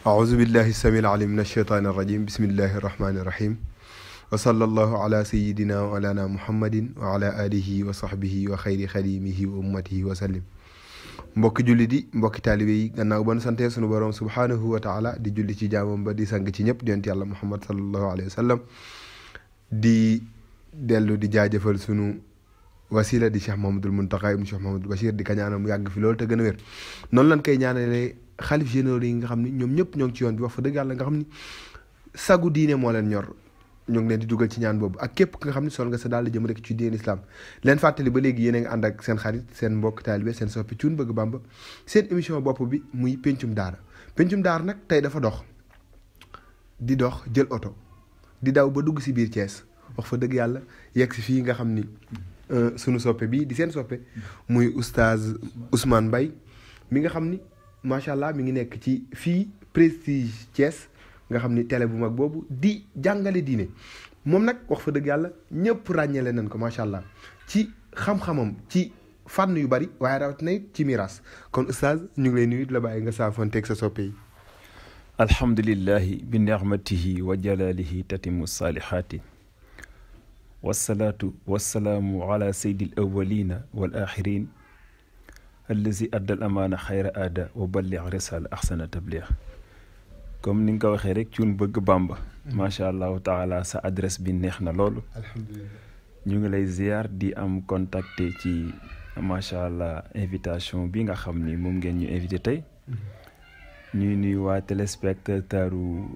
أعوذ بالله السميع العليم من الشيطان الرجيم بسم الله الرحمن الرحيم وصلى الله على سيدنا وعلى محمد وعلى آله وصحبه وخير خديمه وأمته وسلم mbokki julli di mbokki taalibe yi gannaaw ba nu santee sunu borom subhaanahu wa taala di julli ci jaamam ba di sang ci ñëpp di yonent yàlla muhammad sallallahu alayhi wa sallam di dellu di jaajëfal sunu wasila di cheikh mahamadul muntaqa ibnu cheikh mahamadul bachir di ka ñaanal mu yàgg fi loolu te gën a wér noonu lañ koy ñaanalee xalif généraux yi nga xam ni ñoom ñëpp ñoo ngi ci yoon bi wax fa dëgg yàlla nga xam ni sagu diine moo leen ñor ñoo ngi leen di dugal ci ñaan boobu ak képp nga xam ne sol nga sa daal di jëm rek ci diine islam leen fàttali ba léegi yéen a ngi ànd ak seen xarit seen mbokk taalibe seen soppi cuun bëgg bàmba seen émission bopp bi muy pencum daara pencum daara nag tey dafa dox di dox jël oto di daw ba dugg si biir Thiès wax fa dëgg yàlla yegg si fii nga xam ni sunu soppe bi di seen soppe muy oustaz Ousmane Mbaye mi nga xam ni macha allah mi ngi nekk ci fii prestige Thiès nga xam ni télé bu mag boobu di jàngale diine moom nag wax fa dëgg yàlla ñëpp ràññeele nañ ko macha allah ci xam-xamam ci fànn yu bari waaye rawatina it ci miiras kon oustaz ñu ngi lay nuyu di la bàyyi nga saafoonteeg sa soppe yi. alhamdulillahi bi nicmatihi wa jalalihi tatimu saalihaati wasalaatu wasalaamu ala saydi al awalina wal axirin allazi adda al amaana xayra aada wa ballig risala axsana tabliix comme ni nga ko waxee rek cuun bëgg bàmba macha allahu taala sa adresse bi neex na loolu alhamdulilah ñu ngi lay ziar di am contacté ci macha allah invitation bi nga xam ni moom ngeen ñu invité tey ñuy nuyu waa téléspectateur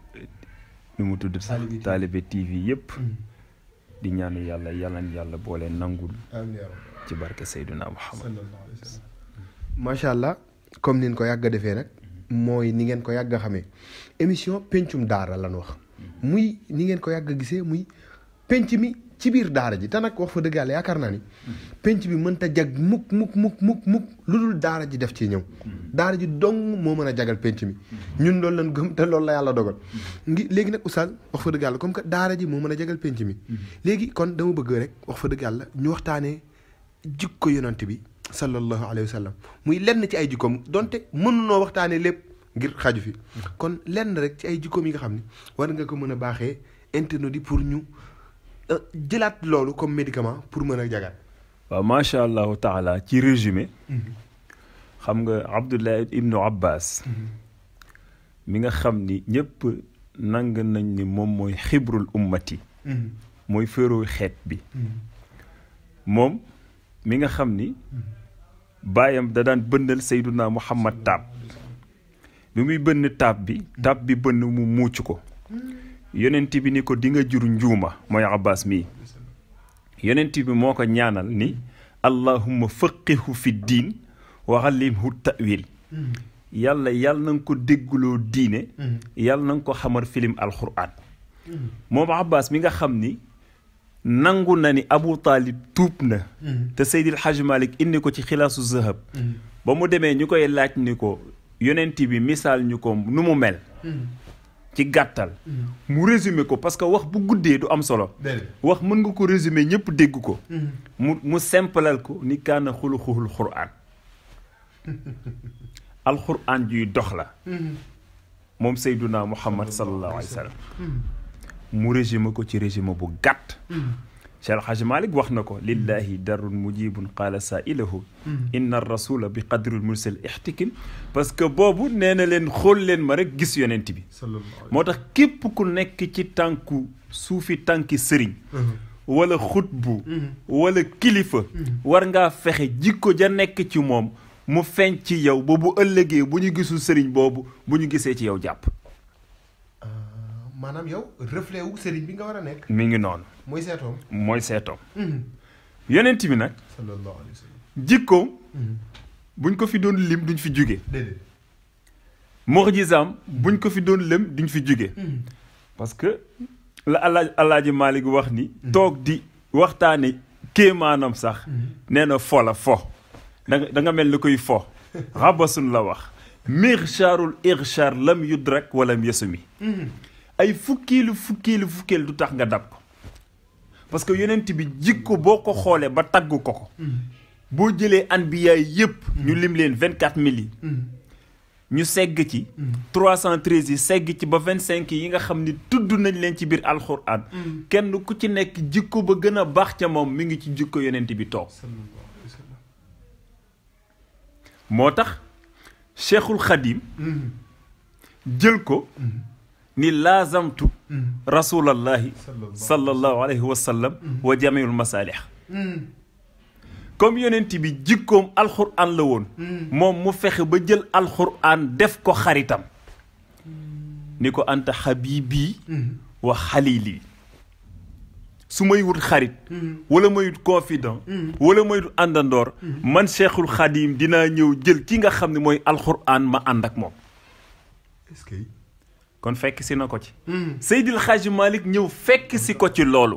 nu mu tudd sax Talibe TV yëpp di ñaanu yàlla yàlla na yàlla boole nangul ci barke Seyduna Muhammad macha allah comme nin ko yàgg a defee nag mooy ni ngeen ko yàgg a xamee émission pencum daara lan wax muy ni ngeen ko yàgg a gisee muy penc mi ci biir daara ji te nag wax fa dëgg yàlla yaakaar naa ni penc bi mënta jag mukk mukk mukk mukk mukk lu dul daara ji def ci ñëw daara ji dong moo mën a jagal penc mi ñun loolu lañ gëm te loolu la yàlla dogal ngi léegi nag oustaz wax fa dëgg yàlla comme que daara ji moo mën a jagal penc mi léegi kon dama bëgg rek wax fa dëgg yàlla ñu waxtaanee jikko yonant bi sallallahu alayhi wa sallam muy lenn ci ay jikkoom donte mënunoo waxtaanee lépp ngir xaju fi kon lenn rek ci ay jikkoom yi nga xam ni war nga ko mën a baaxee internet yi pour ñu jëlaat loolu comme médicament pour mën a jagaat waaw macha allahu taala ci résumé xam nga abdullah ibnu abbas mi nga xam ni ñëpp nang nañ ni moom mooy xibrul ummati mooy féeroo xeet bi moom mi nga xam ni baayam da daan bënnal sayduna muhammad taab bi muy bënn taab bi taab bi bënn mu muuc ko yonent bi ni ko di nga jur njuuma mooy abbas mii yonent bi moo ko ñaanal ni allahumma faqihu fi diin wa allimhu tawil yàlla yàlla na nga ko déggloo diine yàlla na nga ko xamar filim alquran moom abbas mi nga xam ni nangu na ni abu taalib tuub na te seydil haj malik indi ko ci xilaasu zahab ba mu demee ñu koy laaj ni ko yonent bi misaal ñu ko nu mu mel ci gàttal mu résumé ko parce que wax bu guddee du am solo wax mën nga ko résumé ñëpp dégg ko mu mu simplal ko ni kaana xuluxuhul quraan alquran juy dox la moom seyduna muhammad sallallahu alayhi wa sallam mu résumé ko ci résumé bu gàtt Cheikh El Hadj Malick wax na ko lillahi darun mujibun qaala saailahu inna rasula bi qadril mursal ixtikim parce que boobu nee na leen xool leen ma rek gis yonent bi moo tax képp ku nekk ci tànku suufi tànki sëriñ wala xutbu wala kilifa war ngaa fexe jikko ja nekk ci moom mu feeñ ci yow ba bu ëllëgee bu ñu gisul sëriñ boobu bu ñu gisee ci yow jàpp maanaam yow reflet wu sëriñ bi nga war a nekk mi ngi noonu mooy seetoom mooy seetoom yonent bi nag sallallahu alayhi wa sallam jikkoom buñ ko fi doon lim duñ fi jóge déedéet mu'jizaam buñ ko fi doon lim duñ fi jóge parce que la alaaj alaaji Maalik wax ni toog di waxtaane kéemaanam sax nee na fo la fo danga da nga mel ni koy fo rabasun la wax mirshaarul irshaar lam yudrak walam yasumi ay fukkiilu fukkiilu fukkiilu du tax nga dab ko parce que yonent bi jikko boo ko xoolee ba tagg ko ko boo jëlee anbiyaay yëpp ñu lim leen vingt quatre mille yi ñu segg ci 313 yi segg ci ba 25 yi nga xam ni tudd nañ leen ci biir alxuraan kenn ku ci nekk jikko ba gën a baax ca moom mi ngi ci jikko yonent bi toog moo tax cheikhul xadim jël ko ni laazamtu rasulallahi sallallahu alayhi wa sallam wa jamiul masalih comme yonent bi jikkoom alxuraan la woon moom mu fexe ba jël alxuraan def ko xaritam ni ko anta xabibi wa xalili su may wut xarit wala may wut confident wala may wut àndandoor man cheikhul xadim dinaa ñëw jël ki nga xam ne mooy alxuraan ma ànd ak moom est-ce que kon fekk si na ko ci Seydil Xaaji Malik ñëw fekk si ko ci loolu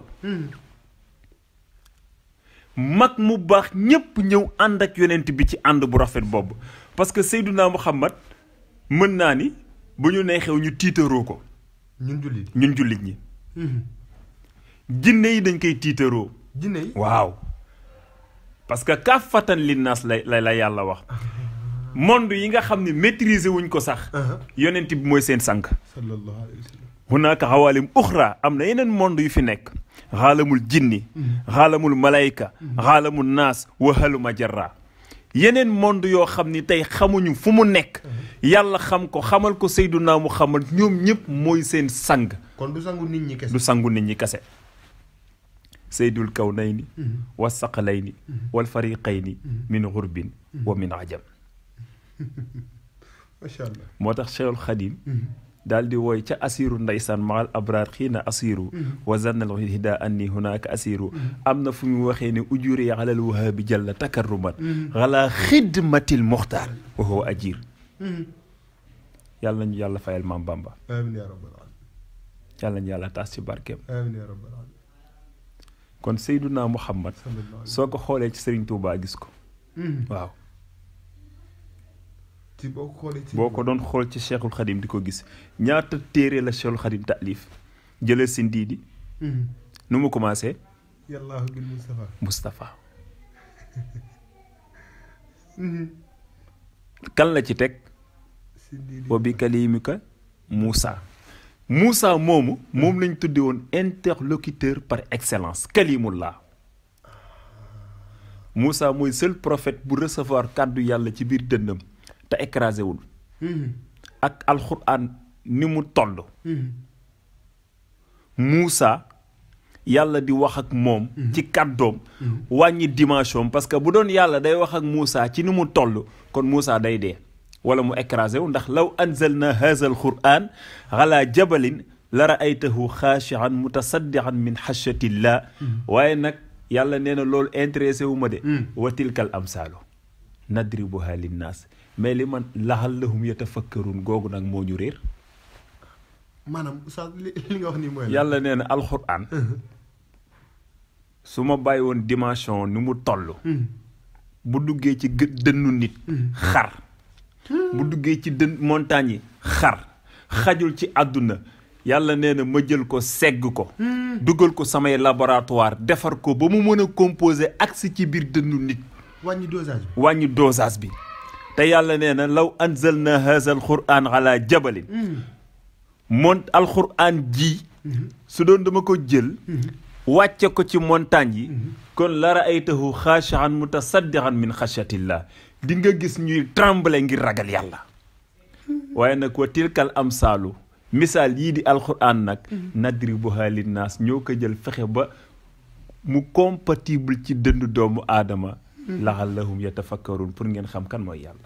mag mu baax ñépp ñëw ànd ak yonent bi ci ànd bu rafet boobu parce que Seyduna Muhammad mën naa ni bu ñu neexew ñu tiitaroo ko ñun jullit ñun jullit ñi jinne yi dañ koy tiitaroo jinne yi waaw parce que kaafatan linnaas la la la yàlla wax monde yi nga xam ne maîtriser wuñ ko sax yonent bi mooy seen sànq sallallahu alayhi wa sallam hunaaka xawaalim uxra am na yeneen monde yu fi nekk xaalamul jinni xaalamul malayka xaalamul naas wahaluma jarra yeneen monde yoo xam ni tey xamuñu fu mu nekk yàlla xam ko xamal ko Seydunaa Muhammad ñoom ñëpp mooy seen sang kon du sangu nit ñi kese du sangu nit ñi kase seydul kawnayni wa saqalayni wal fariqayni min xurbin wa min ajam macha allah moo tax cheikhul xadim daal di wooy ca asiru ndeysaan maal abraar xiina asiru wa zannal hida anni hunaka asiru am na fu mu waxee ne ujuri alal wahaabi jalla takarruman ala xidmatil muxtaar wa huwa ajir yàlla nañu yàlla fayal maam bamba amiin yaa rabbal alamin yàlla nañu yàlla taas ci barkeem amiin yaa rabbal alamin kon seyduna muhammad sallallahu alayhi soo ko xoolee ci sëriñ Tuubaa gis ko waaw ci boo ko xoolee ci boo ko doon xool ci cheikhul xadim di ko gis ñaata téere la cheikhul xadim taalif jëlal si ndiidi nu mu commencé yàllaahu bil Mustafa Moustapha kan la ci teg si ndiidi wa bi kalimika Moussa Moussa moomu moom lañ tudde woon interlocuteur par excellence kalimullah Moussa mooy seul prophète bu recevoir kàddu yàlla ci biir dënnam te écrasé wul ak alxuraan ni mu toll Moussa yàlla di wax ak moom ci kàddoom wàññi dimension parce que bu doon yàlla day wax ak Moussa ci ni mu toll kon Moussa day dee wala mu écrasé wu ndax law anzalna haza alquran ala jabalin la raaytahu xaashian mutasaddian min xashatillah waaye nag yàlla nee na loolu intéressé wu ma de wa tilkal amsaalu nadribuha linnaas mais li man laxallahum yatafakkarun googu nag moo ñu réer maanaam oustaz li li nga wax nii mooy la yàlla nee na alxuraan su ma bàyyi woon dimension ni mu toll bu duggee ci gë dënnu nit xar bu duggee ci dën montagne yi xar xajul ci àdduna yàlla nee na ma jël ko segg ko dugal ko samay laboratoire defar ko ba mu mën a composer agsi ci biir dënnu nit wàññi dosage bi wàññi dosage bi te yàlla nee na law anzalna haza alquran ala jabalin mont alquran ji su doon dama ko jël wàcce ko ci montagne yi kon la raaytahu xaashian mutasaddian min xashatillah di nga gis ñuy tremble ngir ragal yàlla waaye nag wa tilkal amsaalu misaal yii di alquran nag nadribuha linnaas ñoo ko jël fexe ba mu compatible ci dënd doomu aadama laxallahum yatafakkarun pour ngeen xam kan mooy yàlla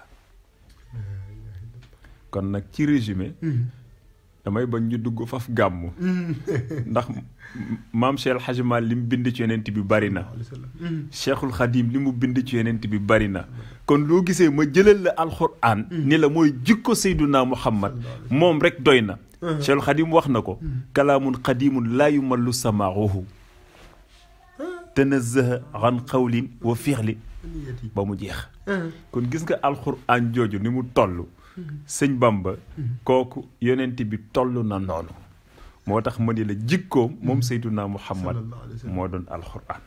kon nag ci résumé damay bañ ñu dugg faf gàmmu ndax maam Cheikh El Hadj Malick li mu bind ci yonent bi bari na Cheikhul Khadim li mu bind ci yonent bi bari na kon loo gisee ma jëlal la alxuraan ni la mooy jikko Seyduna Muhammad moom rek doy na Cheikhul Khadim wax na ko kalaamun qadimun laa yumallu samaahu tanazzaha an qawlin wa fi'lin ba mu jeex kon gis nga alxuraan jooju ni mu toll sëñ Bamba kooku yonent bi toll na noonu moo tax ma ni la jikkoom moom Seyduna Muhammad moo doon alxuraan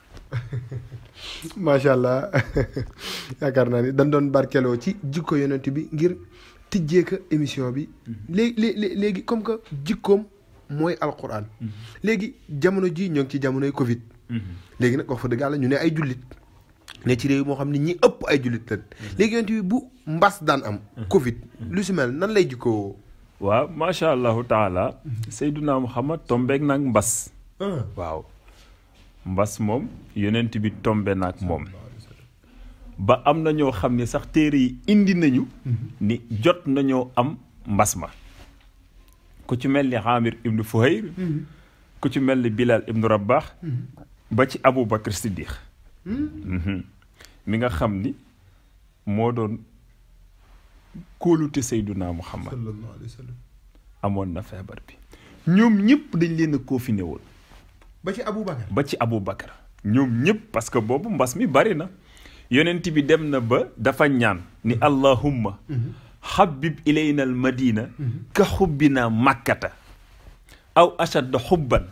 macha allah yaakaar naa ni dañ doon barkeloo ci jikko yonent bi ngir tijjee ka émission bi léegi léegi comme que jikkoom mooy alquran léegi jamono ji ñoo ngi ci jamonoy Covid léegi nag wax fa dëgg yàlla ñu ne ay jullit ne ci réew moo xam ne ñi ëpp ay jullit lañ léegi yonent bi bu mbas daan am Covid lu si mel nan lay jikkoo waaw macha allahu taala Seyduna Muhammad tombeek nag mbas waaw mbas moom yonent bi tombe naag moom ba am na ñoo xam ne sax téere yi indi nañu ni jot nañoo am mbas ma ku ci mel ni Amir ibnu Fuhayr ku ci mel ni Bilal ibnu Rabah ba ci Abu Bakr Siddiq mi nga xam ni moo doon kóolute Seyduna Muhammad sallallahu alayhi wa sallam amoon na feebar bi ñoom ñëpp dañ leen a confiné woon ba ci Abu Bakar ba ci Abu Bakar ñoom ñëpp parce que boobu mbas mi bari na yonent bi dem na ba dafa ñaan ni allahumma habib ilayna al madina ka xubbina makkata aw ashadda xubban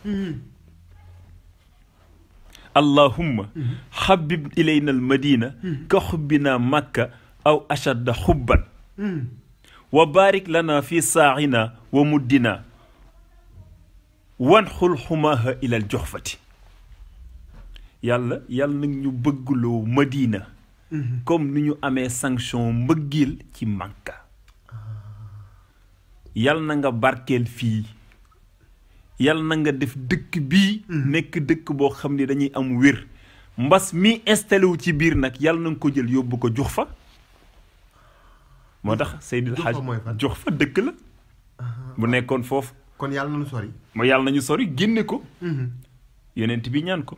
allahumma habib ilayna al madina ka xubbina makka aw ashadda xubban wa barik lana fi saaxina wa muddina wan xul xumaaha ilal joxfati yàlla yàlla nag ñu bëggloo madina comme ni ñu amee sanction mbëggeel ci mànka yàlla na nga barkeel fii yàlla na nga def dëkk bii nekk dëkk boo xam ne dañuy am wér mbas mi installé wu ci biir nag yàlla na nga ko jël yóbbu ko jox fa moo tax Seydil Juhfa Hadj mooy fan? jox fa dëkk la bu nekkoon foofu kon yàlla na lu sori ma yàlla nañu sori génne ko yonent bi ñaan ko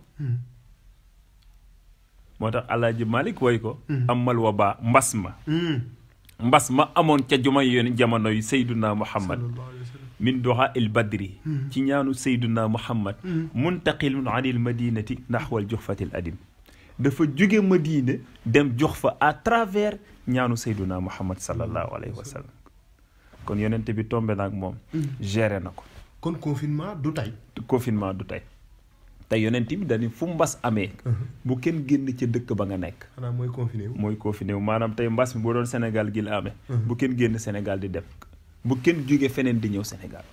moo tax alaaji Malik woy ko amal wa baa mbas ma mbas ma amoon ca juma yoon jamono yu Seyduna Muhammad sallallahu alayhi wa sallam min doxa il badri ci ñaanu Seyduna Muhammad muntaqilun anil madinati naxwal joxfatil adim dafa jóge Madina dem jox fa à travers ñaanu Seyduna Muhammad sallallahu alayhi wa sallam kon yonent bi tombe naag moom géré na ko kon confinement du tey confinement du tey te yonent bi dañu fu mbas amee bu kenn génn ca dëkk ba nga nekk xanaa mooy confiné wu mooy confiné wu maanaam tey mbas mi boo doon Sénégal gi la amee bu kenn génn Sénégal di dem bu kenn jóge feneen di ñëw Sénégal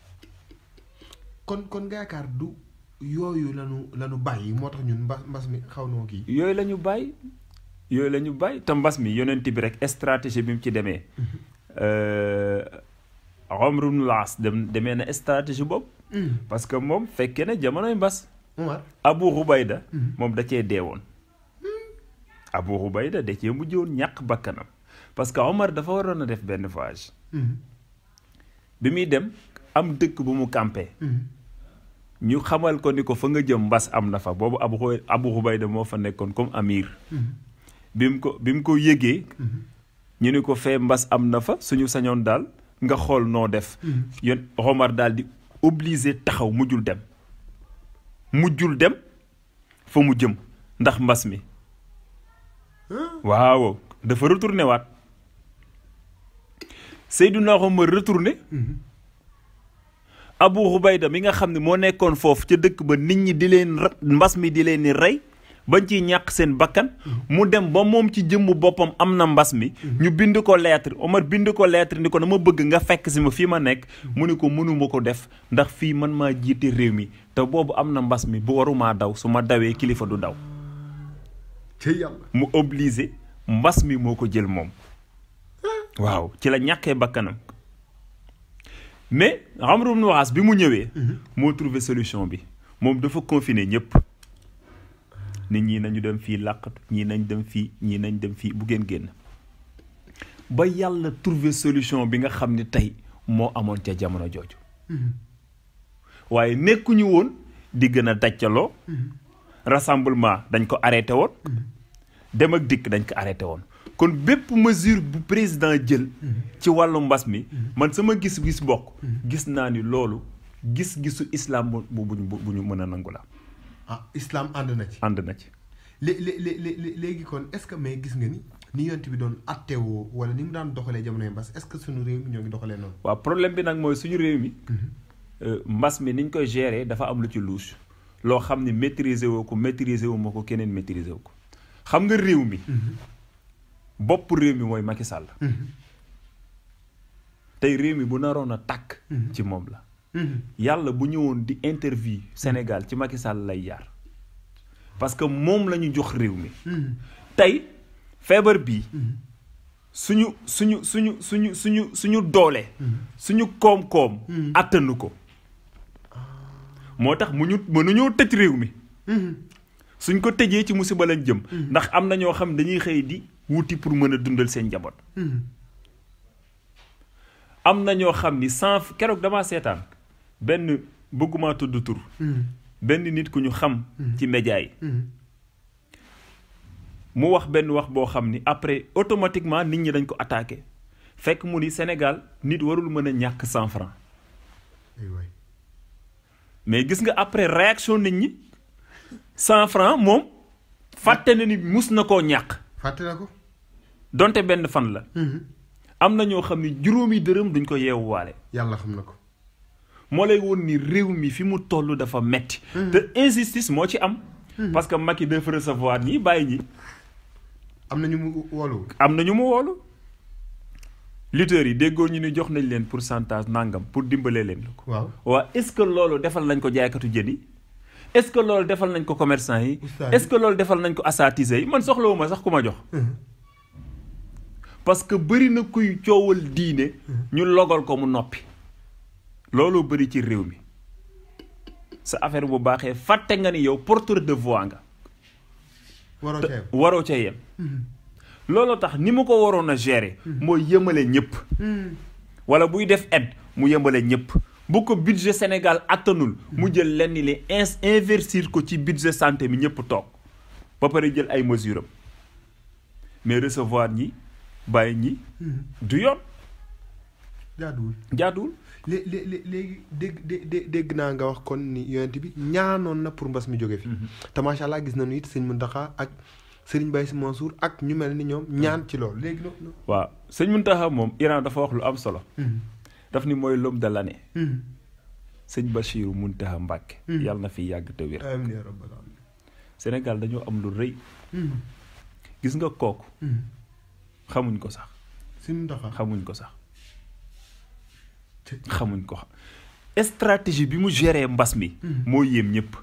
kon kon nga yaakaar du yooyu lanu lanu bàyyi moo tax ñun mbas mbas mi xaw noo kii yooyu la ñu bàyyi yooyu la ñu bàyyi te mbas mi yonent bi rek stratégie bi mu ci demee Omar ibn Laas dem demee na stratégie boobu parce que moom fekkee ne jamonoy mbas Omar Abu Rubayda moom da cee deewoon Abu Rubayda da cee mujjoon ñàkk bakkanam parce que Omar dafa waroon a def benn voyage bi muy dem am dëkk bu mu campé ñu xamal ko ni ko fa nga jëm mbas am na fa boobu Abu Ru- Abu Rubayda moo fa nekkoon comme amir bi mu ko bi mu ko yëgee ñu ni ko fee mbas am na fa suñu sañoon daal nga xool noo def yon Omar daal di obligé taxaw mujjul dem mujjul dem fa mu jëm ndax mbas mi waaw dafa retourné waat Seydina Omar retourné Abu Xubayda mi nga xam ne moo nekkoon foofu ca dëkk ba nit ñi di leen ra- mbas mi di leen ni rey bañ ciy ñàkk seen bakkan mu dem ba moom ci jëmmu boppam am na mbas mi ñu bind ko lettre Omar bind ko lettre ni ko dama bëgg nga fekk si ma fii ma nekk mu ni ko mënuma ko def ndax fii man maa jiite réew mi te boobu am na mbas mi bu warumaa daw su ma dawee kilifa du daw ci yàlla mu obligé mbas mi moo ko jël moom waaw ci la ñàkkee bakkanam mais Amr ibn Waas bi mu ñëwee moo trouvé solution bi moom dafa confiné ñëpp nit ñi nañu dem fii làqatu ñii nañ dem fii ñii nañ dem fii bu ngeen génn ba yàlla trouvé solution bi nga xam ne tey moo amoon ca jamono jooju waaye nekkuñu woon di gën a dajjaloo rassemblement dañ ko arrêté woon dem ak dikk dañ ko arrêté woon kon bépp mesure bu président jël ci wàllu mbas mi man sama gis-gis bokk gis naa ni loolu gis-gisu islam bu bu bu bu ñu mën a nangu la ah islam ànd na ci ànd na ci lé lé lé lé- léegi kon est-ce que mais gis nga ni ni yonent bi doon attewoo wala ni mu daan doxalee jamonoy mbas est-ce que suñu réew mi ñoo ngi doxalee noonu waaw problème bi nag mooy suñu réew mi euh, mbas mi niñ koy gérer dafa am lu ci louche loo xam ni maîtriser woo ko maîtriser wu ma ko keneen maîtriser wu ko xam nga réew mi bopp réew mi mooy Macky Sall tey réew mi bu naroon a tàkk ci moom la yàlla bu ñëwoon di interview Sénégal ci Macky Sall lay jaar parce que moom la ñu jox réew mi tey feebar bii suñu suñu suñu suñu suñu suñu doole suñu koom-koom attanu ko moo tax mu ñu mënuñoo tëj réew mi suñ ko tëjee ci musiba lañ jëm ndax am na ñoo xam dañuy xëy di wuti pour mën a dundal seen njaboot am na ñoo xam ni sans keroog damaa seetaan benn bëgguma tudd tur benn nit ku ñu xam ci média yi mu wax benn wax boo xam ni après automatiquement nit ñi dañ ko attaqué fekk mu ni Sénégal nit warul mën a ñàkk cent francs mais gis nga après réaction nit ñi cent francs moom fàtte na ni mus na koo ñàkk fàtte na ko donte benn fan la am na ñoo xam ni juróomi dërëm duñ ko yeewuwaale yàlla xam na ko moo lay woon ni réew mi fi mu toll dafa metti te injustice moo ci am parce que Macky dafa recevoir ñi bàyyi ñi am na ñu mu woolu am na ñu mu woolu lutteurs yi déggoo ñu ni jox nañ leen pourcentage nangam pour dimbalee leen la ko waaw waa est-ce que loolu defal nañ ko jaaykatu jën yi est-ce que loolu defal nañ ko commerçant yi Oustaz est-ce que loolu defal nañ ko asatise yi man soxlawuma sax ku ma jox parce que bëri na kuy coowal diine ñu logal ko mu noppi looloo bëri ci réew mi sa affaire bu baaxee fàtte nga ni yow porteur de voix nga waroo te ceeb waroo ca yem looloo tax ni mu ko waroon a gérer mooy yëmale ñëpp wala buy def aide mu yëmale ñëpp bu ko budget Sénégal attanul mu jël lenn li ins investir ko ci budget santé mi ñëpp toog ba pare jël ay mesures am mais recevoir ñi bàyyi ñi du yoon jaaduwul jaaduwul lé lé lé- léegi dégg dé- dé- dégg naa nga wax kon ni yonent bi ñaanoon na pour mbas mi jóge fi te macha allah gis nañu it sëñ Mountakha ak sëriñ Baye Sy Mansour ak ñu mel ni ñoom ñaan ci loolu léegi loolu waaw sëñ Mountakha moom Iran dafa wax lu am solo daf ni mooy l'homme de l'année sëñ Bachiru Mountakha Mbacké yàlla na fi yàgg te wér amiin yaa rabbal aalamiin Sénégal dañoo am lu rëy gis nga kooku xamuñ ko sax sëñ Mountakha xamuñ ko sax xamuñ ko stratégie bi mu géré mbas mi moo yéem ñëpp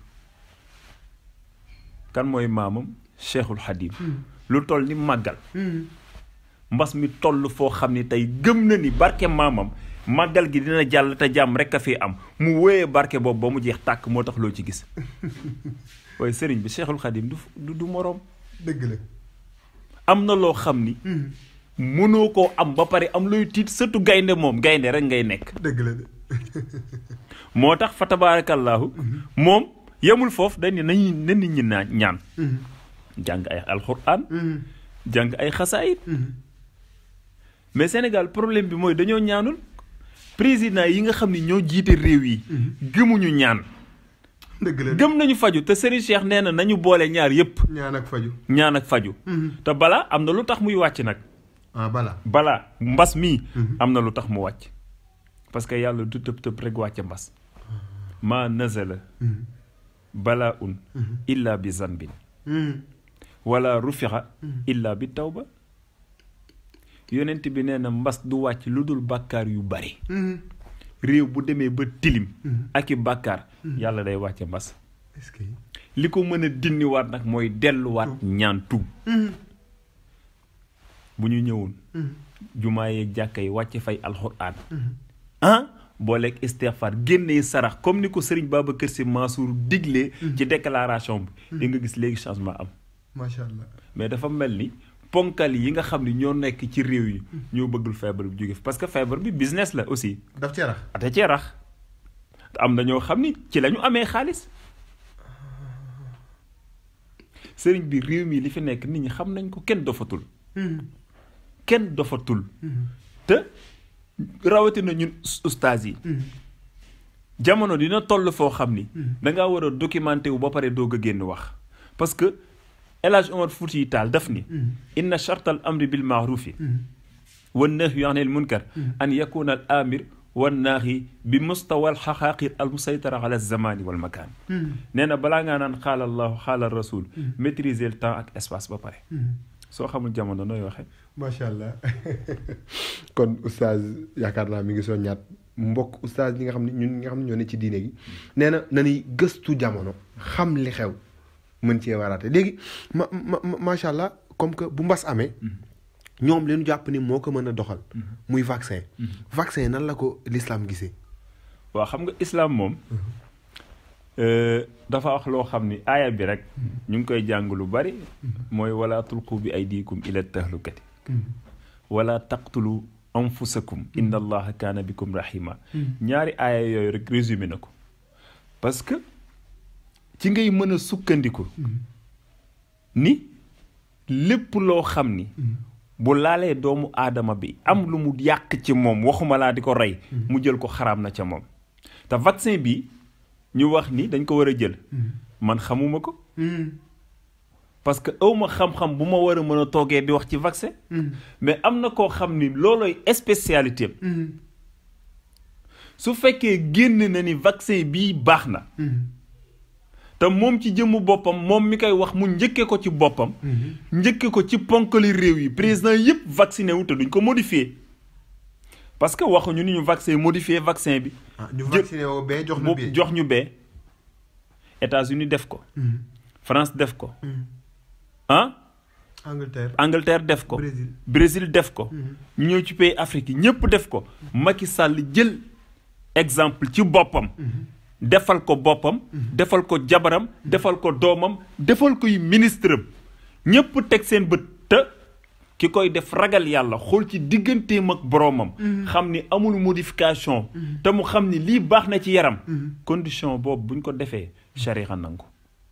kan mooy maamam Cheikhul Khadim lu toll ni màggal mbas mi toll foo xam ni tey gëm na ni barke maamam màggal gi dina jàll te jàmm rek a fi am mu wóyee barke boobu ba mu jeex tàkk moo tax loo ci gis waaye sëriñ bi Cheikhul Khadim du du du moroom dëgg la am na loo xam ni mënoo koo am ba pare am looy tiit sëtu gaynde moom gaynde rek ngay nekk dëgg la de moo tax fa tabaarakallaahu moom yemul foofu dañ ne nañu na nit ñi naan ñaan jàng ay alxuraan jàng ay xasaayit mais Sénégal problème bi mooy dañoo ñaanul président yi nga xam ni ñoo jiite réew yi gëmuñu ñaan dëgg la de gëm nañu faju te Serigne Cheikh nee na nañu boole ñaar yépp ñaan ak faju ñaan ak faju te balaa am na lu tax muy wàcc nag ah bala balaa mbas mii am na lu tax mu wàcc parce que yàlla du tëb tëb rek wàcce mbas maa nazala balaa un illa bi zanbin wala rufixa illa bi tawba yonent bi nee na mbas du wàcc lu dul bàkkaar yu bari réew bu demee ba tilim ak i bàkkaar yàlla day wàcce mbas est-ce que li ko mën a dindiwaat nag mooy delluwaat ñaan tuub bu ñu ñëwoon jumaa yeeg jàkka yi wàcce fay alxuraan ah booleeg istighfar génnee sarax comme ni ko sëriñ Babacar Sy Mansour diglee ci déclaration bi di nga gis léegi changement am macha allah mais dafa mel ni ponkal yi nga xam ni ñoo nekk ci réew yi ñoo bëggul feebar bi jóge fi parce que feebar bi business la aussi daf cee rax ate cee rax am na ñoo xam ni ci la ñu amee xaalis sëriñ bi réew mi li fi nekk nit ñi xam nañ ko kenn dofatul kenn dofatul te rawatina ñun ustaas yi jamono dina toll foo xam ni da ngaa war a documenté wu ba pare doog a génn wax parce que El Hadj Omar Fouti Taal daf ni inna chartal amri bil maarufi wan nahyi anil munkar an yakuna al amir wan naahi bi mustawal xaqaaqir al musaytara ala zamani wal makaan nee na balaa ngaa naan xaala allahu xaala rasul maîtriser le temps ak espace ba pare soo xamul jamono nooy waxe macha allah kon oustaz yaakaar naa mi ngi soññaat mbokk oustaz ñi nga xam ne ñun ñi nga xam ne ñoo ne ci diine gi nee na nañuy gëstu jamono xam li xew mën cee waraate léegi ma ma macha allah comme que bu mbas amee ñoom leen jàpp ni moo ko mën a doxal muy vaccin vaccin nan la ko l'islam gisee waaw xam nga islam moom dafa wax loo xam ni aaya bi rek ñu ngi koy jàng lu bari mooy wala tulqu bi aydikum ila tahlukati wala taqtulu anfusakum inna allaha kaana bikum rahima ñaari aaya yooyu rek résumé na ko parce que ci ngay mën a sukkandiku ni lépp loo xam ni bu laalee doomu aadama bi am lu mu yàq ci moom waxuma laa di ko rey mu jël ko xaraam na ca moom te vaccin bi ñu wax ni dañ ko war a jël man xamuma ko parce que awma xam-xam bu ma war a mën a toogee di wax ci vaccin mais am na koo xam ni loolooy spécialité su fekkee génn na ni vaccin bii baax na te moom ci jëmmu boppam moom mi koy wax mu njëkke ko ci boppam njëkke ko ci ponkali réew yi président yépp vacciné wu te duñ ko modifié parce que waxuñu ni ñu vaccin modifié vaccin bi ñu vacciné woo bee jox ñu bee jox ñu bee États-Unis def ko France def ko ah Angleterre Angleterre def ko Brésil Brésil def ko ñu ñëw ci pays Afrique yi ñépp def ko Macky Sall jël exemple ci boppam defal ko boppam defal ko jabaram defal ko doomam defal koy ministre am ñépp teg seen bët te ki koy def ragal yàlla xool ci digganteem ak boroomam xam ni amul modification te mu xam ni lii baax na ci yaram condition boobu buñ ko defee sharia nangu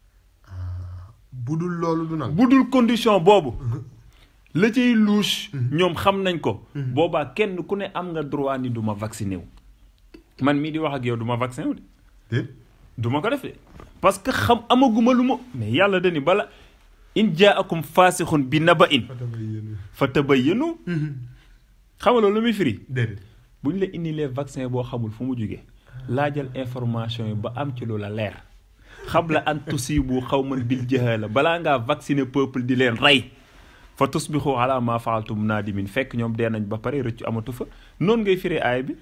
bu dul loolu du nangu bu dul condition boobu la cay louche ñoom xam nañ ko boobaa kenn ku ne am nga droit ni du ma vacciné wu man mii di wax ak yow du ma vacciné wu de déet du ma ko def de parce que xam amaguma lu ma mais yàlla dani bala in jaakum faasixun bi naba in fa tabayyanu xam nga loolu lu muy firi déedéet bu ñu la indilee vaccin boo xamul fu mu jógee laajal information yi ba am ci lu la leer xam la an tusibu xawman bil jahala balaa ngaa vacciner peuple di leen rey fa tusbixu ala ma faaltum naadimin fekk ñoom dee nañ ba pare rëccu amatu fa noonu ngay firee aaya bi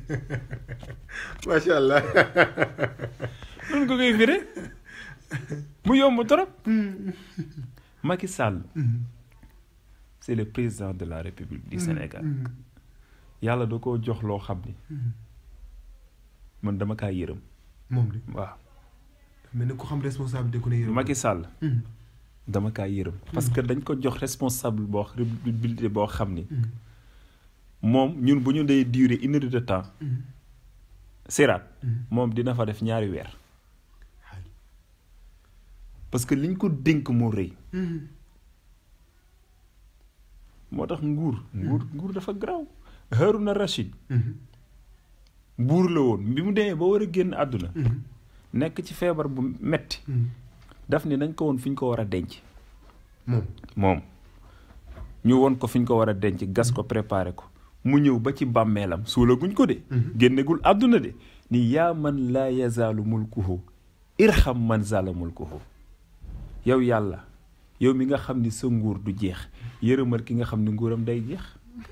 macha allah noonu nga koy firee mu yomb trop Macky Sall c'est le président de la République du Sénégal yàlla da koo jox loo xam ni man dama kaa yërëm moom de waaw mel ni ku xam responsabilité ku ne yërëm Macky Sall dama kaa yërëm parce que dañ ko jox responsable boo responsabilité boo xam ni moom ñun bu ñu dee durer une heure de temps siraat moom dina fa def ñaari weer parce que liñ ko dénk moo rëy moo tax nguur nguur nguur dafa garaaw Haruna Rachid buur la woon bi mu demee ba war a génn àdduna nekk ci feebar bu metti daf ni nañ ko woon fi ñu ko war a denc moom moom ñu won ko fi ñu ko war a denc gas ko préparé ko mu ñëw ba ci bàmmeelam suulaguñ ko de génnegul àdduna de ni yaa man laa yazaalu mulkuhu irham man zala mulkuhu yow yàlla yow mi nga xam ni sa nguur du jeex yërëmal ki nga xam ni nguuram day jeex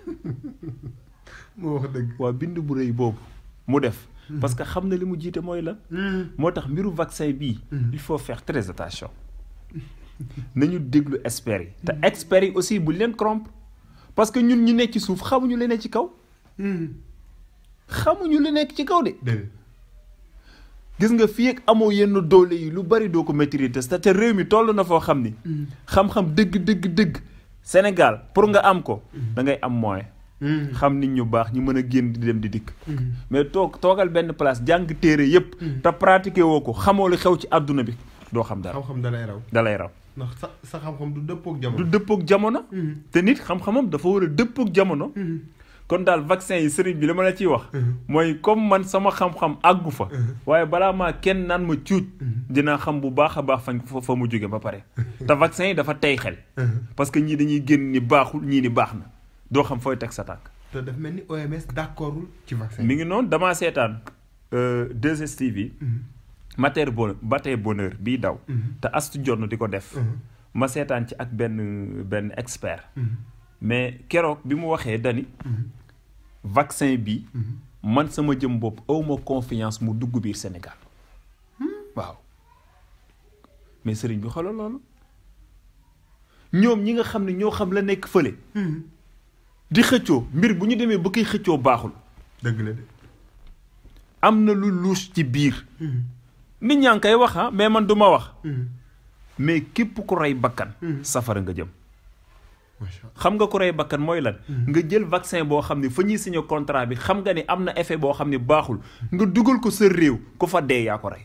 moo wax dëgg waa bind bu rëy boobu mu def parce que xam na li mu jiite mooy lan moo tax mbiru vaccin bii il faut faire très attention nañu déglu experts yi te experts yi aussi buñ leen corrompre parce que ñun ñu nekk ci suuf xamuñu li nekk ci kaw xamuñu li nekk ci kaw de déedéet gis nga fii ak amoo yenn doole yi lu bari doo ko maîtriser te réew mi toll na foo xam ni xam-xam dëgg dëgg dëgg Sénégal pour nga am ko da ngay am moyen xam nit ñu baax ñu mën a génn di dem di dikk mais toog toogal benn place jàng téere yépp te pratiquer woo ko xamoo li xew ci àdduna bi doo xam dara xam-xam dalay raw dalay raw ndax sa sa xam-xam du dëppook du jamono dëppook jamono te nit xam-xamam dafa war a dëppook jamono kon daal vaccin yi sëriñ bi li ma la ciy wax mooy comme man sama xam-xam àggu fa waaye balaa maa kenn naan ma cuuj dinaa xam bu baax a baax fañ fa fa mu jóge ba pare te vaccin yi dafa tey xel parce que ñii dañuy génn ni baaxul ñii ni baax na doo xam fooy teg sa tànk te daf mel ni OMS d'accordul ci vaccin mi ngi noonu damaa seetaan 2STV mater bon matin bonheur bii daw te astu jonn di ko def ma seetaan ci ak benn benn expert mais keroog bi mu waxee dani vaccin bi man sama jëm bopp awma confiance mu dugg biir Sénégal waaw mais sëriñ bi xoolal loolu ñoom ñi nga xam ne ñoo xam la nekk fële di xëccoo mbir bu ñu demee ba koy xëccoo baaxul dëgg la de am na lu luus ci biir nit ñaa ngi koy wax ah mais man du ma wax mais képp ku rey bakkan safara nga jëm macha allah xam nga ku rey bakkan mooy lan nga jël vaccin boo xam ne fa ñuy signé contrat bi xam nga ni am na effet boo xam ne baaxul nga dugal ko sa réew ku fa dee yaa ko rey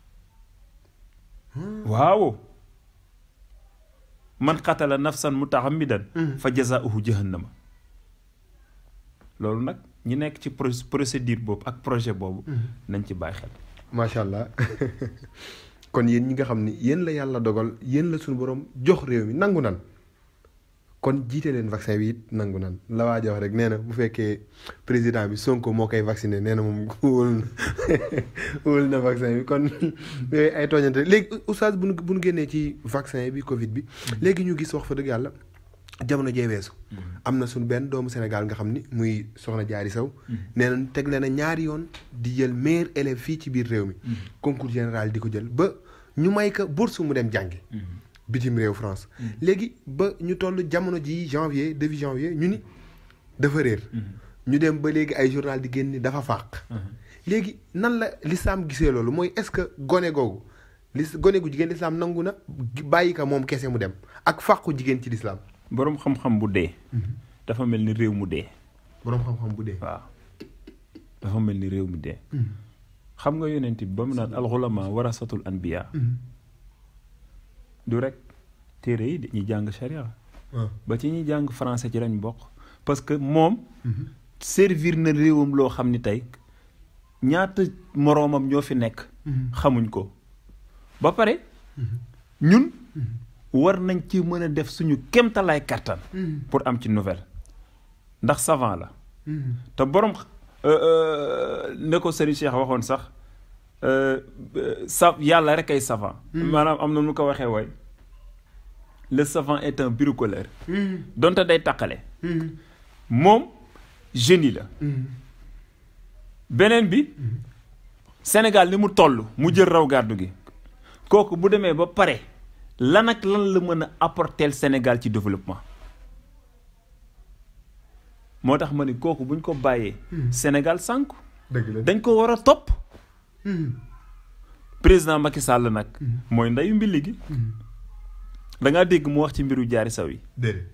waaw man qatala nafsan mutahammidan fa jazaauhu jahannama loolu nag ñi nekk ci pro- procédure boobu ak projet boobu nañ ci bàyyi xel macha allah kon yéen ñi nga xam ni yéen la yàlla dogal yéen la suñu borom jox réew mi nangu nan kon jiite leen vaccin bi it nangu nan la waa jox rek nee na bu fekkee président bi Sonko moo koy vacciné nee na moom wóolu na wóolu na vaccin bi kon yooyu ay tooñante léegi oustaz bu nu bu nu génnee ci vaccin bi Covid bi léegi ñu gis wax fa dëgg yàlla jamono jee weesu am na suñu benn doomu Sénégal nga xam ni muy soxna jaari saw nee na teg leen a ñaari yoon di jël meilleur élève fii ci biir réew mi concours général di ko jël ba ñu may ko bourse mu dem jàngi bitim réew France léegi ba ñu toll jamono ji janvier début janvier ñu ni dafa réer ñu dem ba léegi ay journal di génn ni dafa fàq léegi nan la lislaam gisee loolu mooy est-ce que gone googu lis gone gu jigéen lislaam nangu na bàyyi ko moom kese mu dem ak fàqu jigéen ci lislaam boroom xam-xam bu dee dafa mel ni réew mu dee boroom xam-xam bu dee waaw dafa mel ni réew mu dee xam nga yonent bi ba mu naan alxulama warasatul anbiya du rek téere yi dañuy jàng sharia ba ci ñuy jàng français ci lañ bokk parce que moom servir na réewam loo xam ni tey ñaata moroomam ñoo fi nekk xamuñ ko ba pare ñun war nañ ci mën a def suñu kéemtalaay kàttan pour am ci nouvelle ndax savant la te borom ne ko Serigne Cheikh waxoon sax sa yàlla rek ay savant maanaam am na nu ko waxee wooy le savant est un bricoleur donte day taqale moom génie la beneen bi Sénégal ni mu toll mu jël raw gàddu gi kooku bu demee ba pare lan ak lan la mën a apporter Sénégal ci développement moo tax ma ni kooku buñ ko bàyyee Sénégal sànku dëgg la dañ ko war a topp président Macky Sall nag mooy ndeyu mbilli gi da ngaa dégg mu wax ci mbiru jaari saw yi déedéet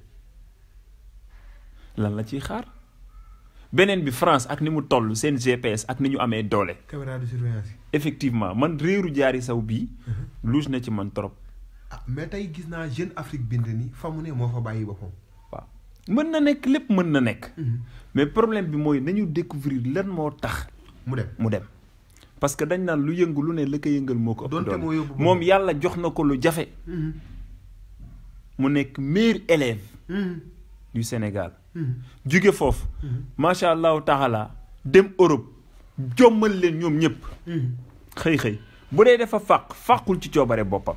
lan la ciy xaar beneen bi France ak ni mu toll seen GPS ak ni ñu amee doole caméra de surveillance yi effectivement man réeru jaari saw bii luus na ci man trop ah mais tey gis naa Jeune Afrique bind ni fa mu ne moo fa bàyyi boppam waaw mën na nekk lépp mën na nekk mais problème bi mooy nañu découvrir lan moo tax mu dem mu dem parce que dañ naan lu yëngu lu ne la ko yëngal moo ko ëpp Donte moo doole yóbbu moom yàlla jox na ko lu jafe mu nekk meilleur élève du Sénégal jóge foofu macha allahu taala dem Europe jommal leen ñoom ñëpp xëy xëy bu dee dafa fàq fàqul ci coobare boppam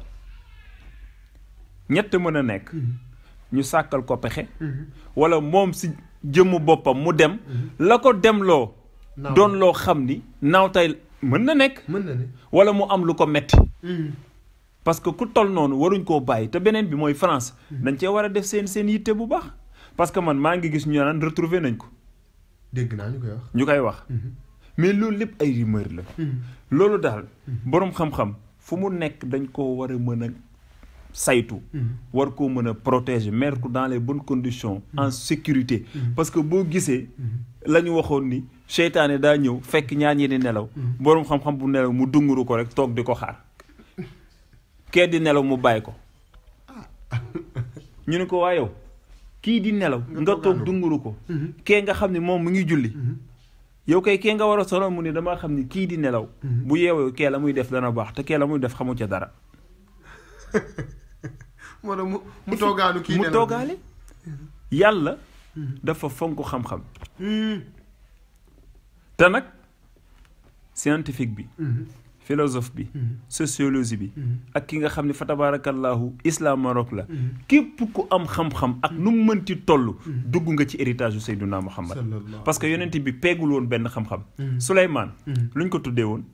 ñett mën a nekk ñu sàkkal ko pexe wala moom si jëmmu boppam mu dem la ko demloo Naaw. doon loo xam ni naaw tey mën na nekk mën na ne wala mu am lu ko metti parce que ku toll noonu waruñ koo bàyyi te beneen bi mooy France dañ cee war a def seen seen yitte bu baax parce que man maa ngi gis ñu naan retrouver nañ ko dégg naa ñu koy wax ñu koy wax mais loolu lépp ay rumeur la loolu daal boroom xam-xam fu mu nekk dañ koo war a mën a saytu war koo mën a protéger mettre ko dans les bonnes conditions en sécurité parce que boo gisee la ñu waxoon ni seytaane daa ñëw fekk ñaar ñi di nelaw boroom xam-xam bu nelaw mu dunguru ko rek toog di ko xaar kee di nelaw mu bàyyi ko ñu ne ko waa yow kii di nelaw nga toog dunguru ko kee nga xam ne moom mu ngi julli yow kay kee nga war a solo mu ne damaa xam ni kii di nelaw bu yeewoo kee la muy def dana baax te kee la muy def xamu ca dara moo tax mu mu toogaanu kii mu nelaw. toogaale yàlla dafa fonk xam-xam te nag scientifique bi philosophe bi sociologie bi ak ki nga xam ne fa tabarakallahu islam Maroc la képp ku am xam-xam ak nu mu mënti toll dugg nga ci héritage u Seyduna Muhammad parce que yonent bi peegul woon benn xam-xam Souleymane luñ ko tuddee woon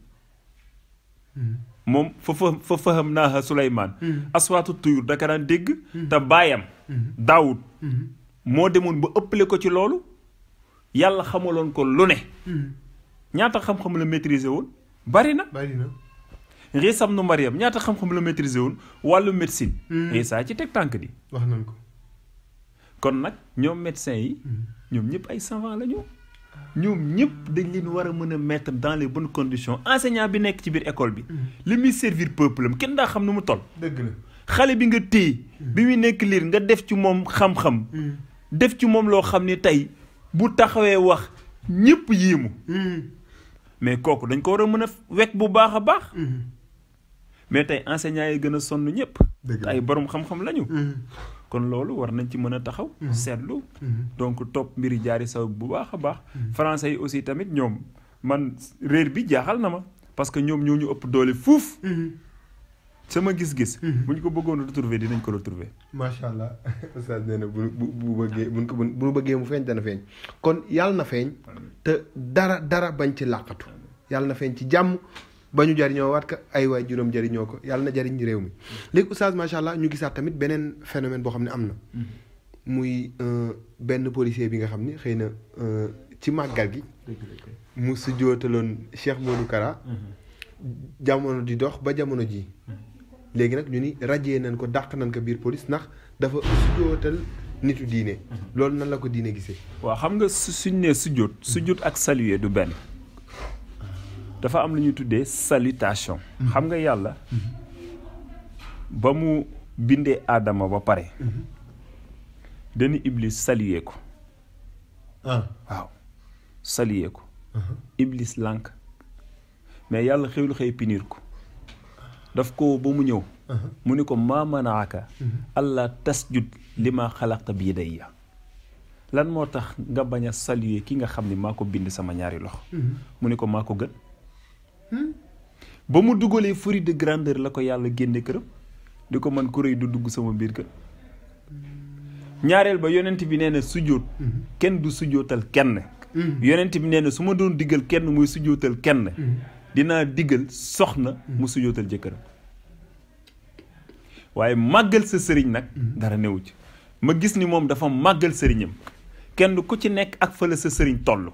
moom fa fa fa faham naaha Souleymane aswaatu tuyur daka daan dégg te baayam Daawud moo demoon ba ëppale ko ci loolu yàlla xamaloon ko lu ne ñaata xam-xam la maîtriser woon bari na bari na Riisam nu Mariam ñaata xam-xam la maîtriser woon wàllu médecine Riisa ci teg tànk di wax nañ ko kon nag ñoom médecins yi ñoom ñëpp ay savants la ñu ñoom ñëpp dañ leen war a mën a mettre dans les bonnes conditions enseignant bi nekk ci biir école bi li muy servir peuple am kenn daa xam nu mu toll dëgg la xale bi nga téye bi muy nekk liir nga def ci moom xam-xam def ci moom loo xam ni tey bu taxawee wax ñëpp yéemu mais kooku dañ ko war a mën a wekk bu baax a baax mais tey enseignants yi gën a sonn ñëpp Dëgg la. ay borom xam-xam lañu kon loolu war nañ ci mën a taxaw seetlu donc topp mbiri jaari saw bu baax a baax français yi aussi tamit ñoom man réer bi jaaxal na ma parce que ñoom ñoo ñu ëpp doole fuuf sama gis-gis bu ñu ko bëggoon retrouver dinañ ko retrouver macha allah oustaz nee na bu bu bu bëggee buñ ko bu nu bëggee mu feeñ dana feeñ kon yàlla na feeñ te dara dara bañ ci làqatu yàlla na feeñ ci jàmm ba ñu jariñoo waat ka ay waay juróom jariñoo ko yàlla na jariñ réew mi léegi oustaz macha allah ñu gisaat tamit beneen phénomène boo xam ne am na muy euh, benn policier bi nga xam ni xëy na euh, ci màggal gi mu sujjootaloon Cheikh Modou Kara jamono di dox ba jamono ji léegi nag ñu ni rajee nañ ko dàq nañ ko biir police ndax dafa sujjootal nitu diine loolu nan la ko diine gisee waaw xam nga su suñ nee sujjóot sujjóot ak saluer du benn dafa am lu ñuy tuddee salutation xam nga yàlla ba mu bindee aadama ba pare dañu iblis saluer ko ah waaw saluer ko iblis lànk mais yàlla xewlu xëy pinir ko daf ko ba mu ñëw mu ni ko maa manaaka allah tasjud li ma xalaqta bi yadayya lan moo tax nga bañ a saluer ki nga xam ni maa ko bind sama ñaari loxo mu ni ko maa ko gën ba mu dugalee fruit de grandeur la ko yàlla génne këram di ko man ku rëy du dugg sama biir kër ñaareel ba yonent bi nee na sujjóot kenn du sujjóotal kenn yonent bi nee na su ma doon diggal kenn muy sujjóotal kenn dinaa diggal soxna mu sujjóotal jëkkëram waaye màggal sa sëriñ nag dara newu ci ma gis ni moom dafa màggal sëriñam kenn ku ci nekk ak fële sa sëriñ toll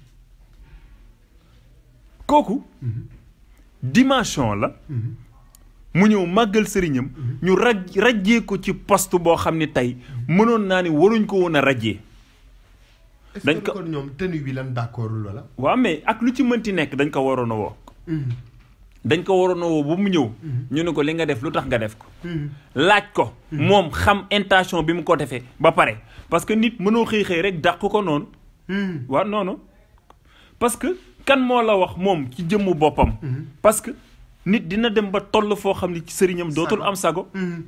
kooku dimension la mu ñëw màggal sëriñam ñu raj rajjee ko ci poste boo xam ne tey mënoon naa ni waruñ ko woon a rajjee est-ce Dañ que ko- kon ñoom tenue bi lan d'accordul wala waaw mais ak lu ci mënti nekk dañ ko waroon a woo dañ ko waroon a woo ba mu ñëw ñu ne ko li nga def lu tax nga def ko laaj ko moom xam intention bi mu ko defee ba pare parce que nit mënoo xëy xëy rek dàq ko noonu waaw noonu parce que kan moo la wax moom ci jëmmu boppam parce que nit dina dem ba toll foo xam ni ci sëriñam dootul am sago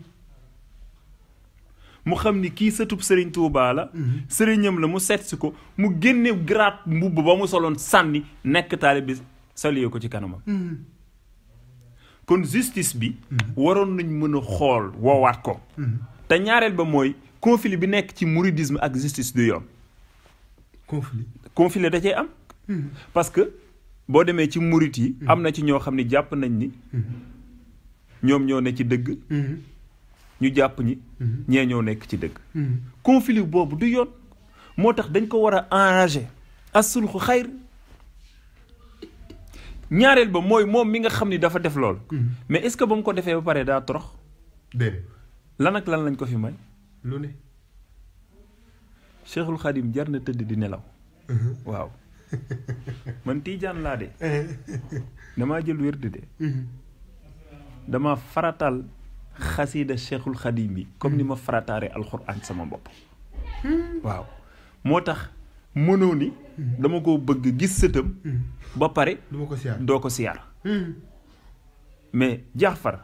mu xam ni kii sëtub sëriñ Tuubaa la sëriñam la mu seet si ko mu génne grade mbubb ba mu soloon sànni nekk taalibe bi salué ko ci kanamam kon justice bi waroon nañ mën a xool woowaat ko te ñaareel ba mooy conflit bi nekk ci mouridisme ak justice du yoon conflit conflit da cee am parce que boo demee ci murit yi am na ci ñoo xam ne jàpp nañ ni ñoom ñoo ne ci dëgg ñu jàpp ñi ñee ñoo nekk ci dëgg conflit boobu du yoon moo tax dañ ko war a enrager asulxu xayr ñaareel ba mooy moom mi nga xam ni dafa def lool mais est-ce que ba mu ko defee ba pare daa torox déedéet lan ak lan lañ ko fi may lu ne Cheikhul Khadim jar na tëdd di nelaw waaw man tiijaan laa de damaa jël wérd de dama faratal xasiida Cheikhul Khadim bi comme ni ma farataare alxuraan sama bopp waaw moo tax mënoo ni dama ko bëgg gis sëtam ba pare du ma ko siyaar doo ko siyaar mais Jaafar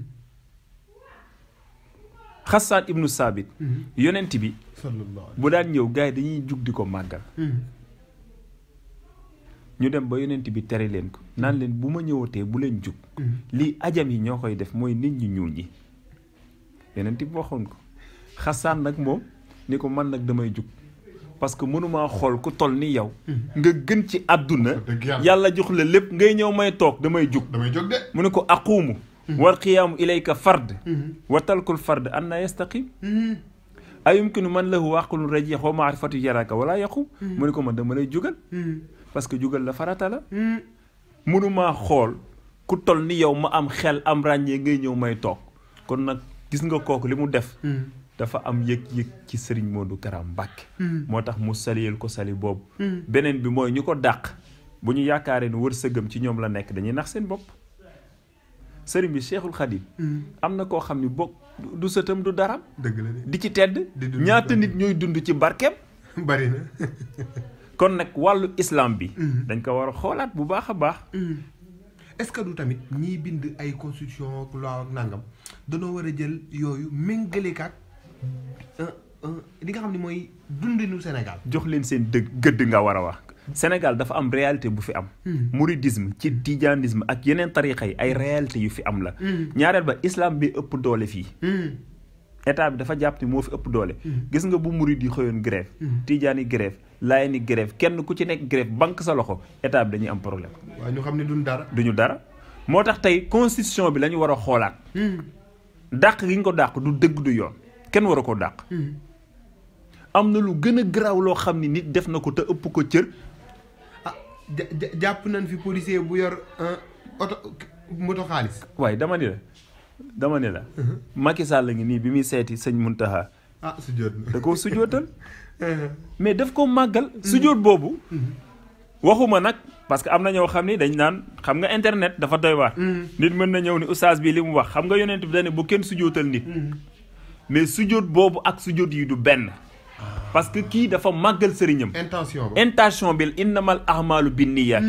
Xasaan ibnu Saabit yonent bi sallallahu bu daan ñëw gars yi dañuy jug di ko màggal ñu dem ba yonent bi tere leen ko naan leen bu ma ñëwatee bu leen jug lii ajam yi ñoo koy def mooy nit ñi ñuul ñi yonent bi waxoon ko xasaan nag moom ni ko man nag damay jug parce que mënumaa xool ku toll ni yow nga gën ci àdduna dëgg yàlla. yàlla jox la lépp ngay ñëw may toog damay jug damay jóg de. mu ne ko aquumu wal qiyaamu ilayka fard wa talkul fard anna yastaqim ayumkinu man lahu aqlun rajih wa maarifatu yaraka wala yaqum mu ne ko man dama lay jugal parce que jugal la farata la mënumaa xool ku toll ni yow ma am xel am ràññee ngay ñëw may toog kon nag gis nga kooku li mu def dafa am yëg-yëg ci sëriñ Modou Kara Mbàkke moo tax mu saliyel ko sali boobu beneen bi mooy ñu ko dàq bu ñu yaakaaree ni wërsëgam ci ñoom la nekk dañuy nax seen bopp sëriñ bi Cheikhul Khadim am na koo xam ni bokk du sëtam du dara dëgg la de. di ci tedd Di dund ñaata ci nit ñooy dund ci barkeem bari na. kon nag wàllu islam bi dañ ko war a xoolaat bu baax a baax est-ce que du tamit ñiy bind ay constitution ak loi ak nangam danoo war a jël yooyu méngaleekaat li nga xam ne mooy dundinu Sénégal. jox leen seen dëgg gëdd nga war a wax Sénégal dafa am réalité bu fi am mouridisme ci tijanisme ak yeneen tarixa yi ay réalité yu fi am la ñaareel ba islam bi ëpp doole fii état bi dafa jàpp ni moo fi ëpp doole gis nga bu murid yi xëyoon grève tijaan yi grève laayeen yi grève kenn ku ci nekk grève banque sa loxo état bi dañuy am problème waaye ñu xam ne duñ dara. duñu dara moo tax tey constitution bi la ñu war a xoolaat dàq gi ñu ko dàq du dëgg du yoon kenn war a ko dàq am na lu gën a garaaw loo xam ni nit def na ko te ëpp ko cër ah ja ja- jàpp nañ fi policier bu yor un oto moto xaalis. waaye dama ni la dama ni la Macky Sall la ngi nii bi muy seeti sëñ Muntaha ah su jot na. da koo sujootal mais daf ko màggal sujoot boobu waxuma nag parce que am na ñoo xam ni dañ naan xam nga internet dafa doy waar nit mën na ñëw ni oustaz bi li mu wax xam nga yonent bi dane bu kenn sujootal nit mais sujoot boobu ak sujoot yi du benn parce que kii dafa màggal sëriñam intention ba. intention bi innamal ahmaalu binniyaat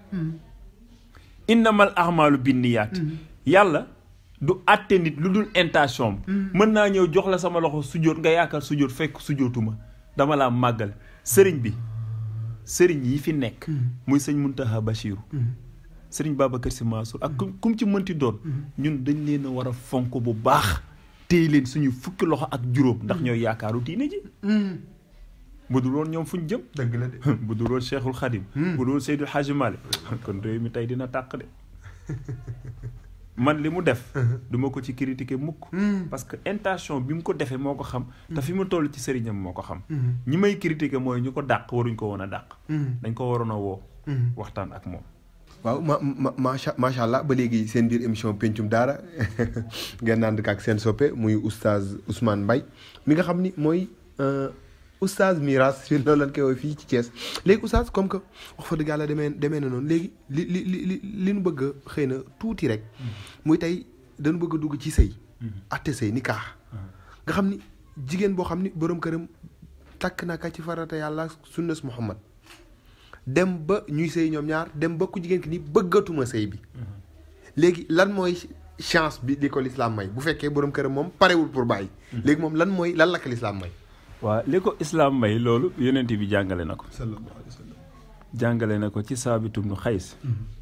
innamal ahmaalu binniyaat yàlla du àtte nit lu dul intention mën naa ñëw jox la sama loxo sujjóot nga yaakaar sujjóot fekk sujjóotuma dama laa màggal sëriñ bi sëriñ yi fi nekk muy sëñ Muntaha Bachiru sëriñ Babacar Sy Mansour ak kum kum ci mënti doon ñun dañ leen a war a fonk bu baax téye leen suñu fukki loxo ak juróom ndax ñooy yaakaaru diine ji bu dul woon ñoom fuñ jëm dëgg la de. bu dul woon Cheikhul Khadim bu dul woon Seydou Hadji Malick kon réew mi tey dina tàq de man li mu def duma ko ci critiquer mukk parce que intention bi mu ko defee moo ko xam te fi mu toll ci sëriñam moo ko xam ñi may critiquer mooy ñu ko dàq waruñ ko woon a dàq dañ ko waroon a woo waxtaan ak moom waaw ma ma macha macha allah ba léegi seen biir émission pencum daara ngeen naan ak seen soppe muy oustaz Ousmane Mbaye mi nga xam ni mooy oustaz Miras fi noonu lañ koy woowee fii ci Thiès léegi oustaz comme que wax fa dëgg yàlla demee demee na noonu léegi li li li li li ñu bëgg a xëy na tuuti rek muy tey dañu bëgg a dugg ci sëy atte sëy ni kaax nga xam ni jigéen boo xam ni borom këram takk na ka ci farata yàlla sunnas Muhammad dem ba ñuy sëy ñoom ñaar dem ba ku jigéen ki ni bëggatuma sëy bi léegi lan mooy chance bi li ko lislaam may bu fekkee borom këram moom parewul pour bàyyi léegi moom lan mooy lan la ko lislaam may waaw li ko islaam may loolu yonent bi jàngale na ko sallallahu alayhi wa sallam jàngale na ko ci saabitum nu xays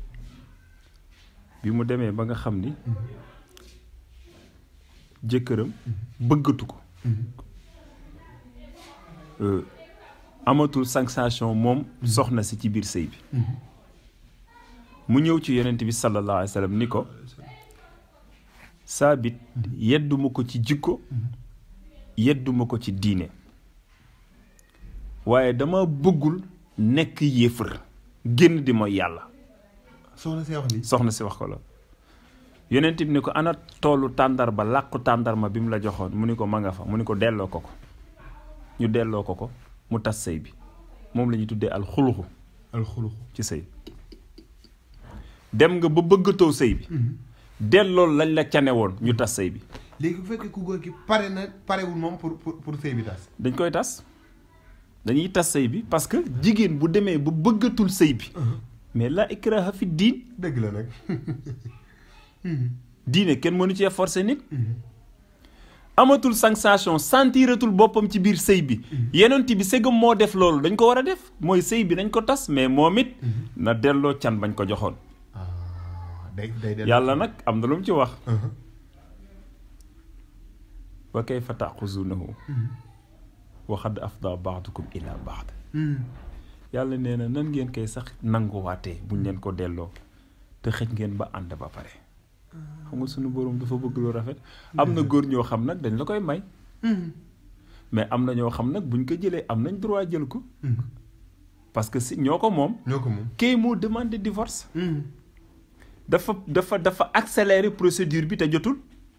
bi mu demee ba nga xam ni jëkkëram bëggatu ko Euh, amatul sensation moom soxna si ci biir sëy bi mu ñëw ci yonent bi sallallahu alayhi wa sallam ni ko saabit yedduma ko ci jikko yedduma ko ci diine waaye dama bëggul nekk yéefar génn di mooy yàlla soxna see wax ni soxna si wax ko la yonent bi ni ko ana toolu tàndarba làqu tàndarma bi mu la joxoon mu ni ko ma nga fa mu ni ko delloo ko ko ñu delloo ko ko mu tas sëy bi moom la ñuy tuddee al xuluxu alxuluxu ci sëy dem nga ba bëggatoo sëy bi delloo lañ la cane woon ñu tas sëy bi léegi bu fekkee ku góor ki pare na parewul moom pour pour pour sëy bi tas dañ koy tas dañuy tas sëy bi parce que jigéen bu demee ba bëggatul sëy bi mais la ikraha fi diin dëgg la nag diine kenn mënu cee forcer nit amatul sensation sentiratul boppam ci biir sëy bi yenent bi sëgam moo def loolu dañ ko war a def mooy sëy bi dañ ko tas mais moom it na delloo can bañ ko joxoon ah day day day yàlla nag am na lu mu ci wax wa kayfa taxuzunahu wa xad afda baadukum ila baad yàlla nee na nan ngeen koy sax nanguwaatee buñ leen ko delloo te xëj ngeen ba ànd ba pare xam nga sunu borom dafa bëgg lu rafet am na góor ñoo xam nag dañ la koy may mais am na ñoo xam nag buñ ko jëlee am nañ droit jël ko parce que si ñoo ko moom ñoo ko moom kay moo demandé divorce dafa dafa dafa accélérer procédure bi te jotul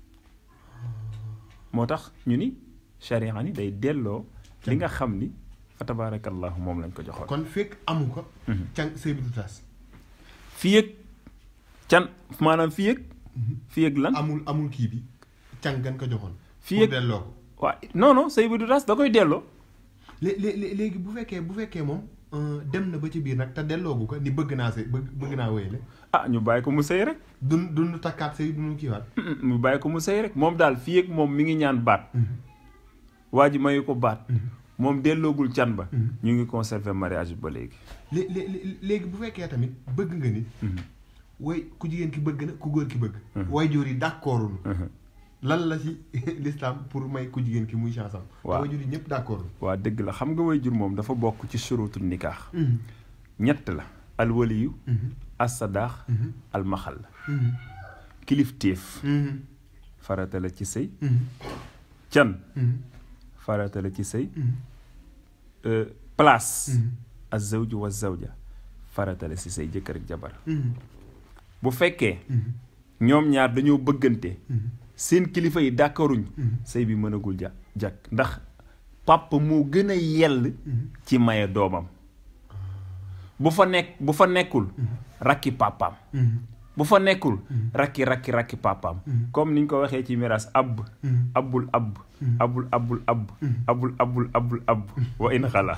moo tax ñu ni charia ni day delloo li nga xam ni fa tabaarakallahu moom lañ ko joxoon kon fekk amu ko càng sëy bi du tas fii ak can maanaam fii ak fii ak lan amul amul kii bi càng gan ko joxoon Fii pour ak- delloo ko waa non non sëy bi du tas da koy delloo lé- lé- lé- léegi bu fekkee bu fekkee moom euh, dem na ba ci biir nag te delloogu ko ni bëgg naa sëy bëgg bëgg naa wéyale ah ñu bàyyi ko mu sëy rek dun dun takkaat sëy dunu kiiwaat mu bàyyi ko mu sëy rek moom daal fii ak moom mi ngi ñaan baat waa ji mayu ko baat moom delloogul can ba ñu ngi conserver mariage bi ba léegi lé- lé- lé- léegi bu fekkee tamit bëgg nga nit way ku jigéen ki bëgg na ku góor ki bëgg way jur yi d'accordul lan la ci l'islam pour may ku jigéen ki muy chance am Waaw. way jur yi ñëpp d'accordul waa dëgg la xam nga way jur moom dafa bokk ci surutul nikaax ñett la alwaliyu assadaax almaxal kilifteef farata la ci sëy can farata la ci sëy euh, place azawju wa zawja farata la ci sëy jëkkër ak jabar bu fekkee ñoom ñaar dañoo bëggante seen kilifa yi d'accorduñ sëy bi mënagul ja jàkk ndax papa moo gën a yell ci maye doomam bu fa nekk bu fa nekkul rakki papaam bu fa nekkul rakki rakki rakki papaam comme niñ ko waxee ci miraas ab abul ab abul abul ab abul abul abul ab wa in xala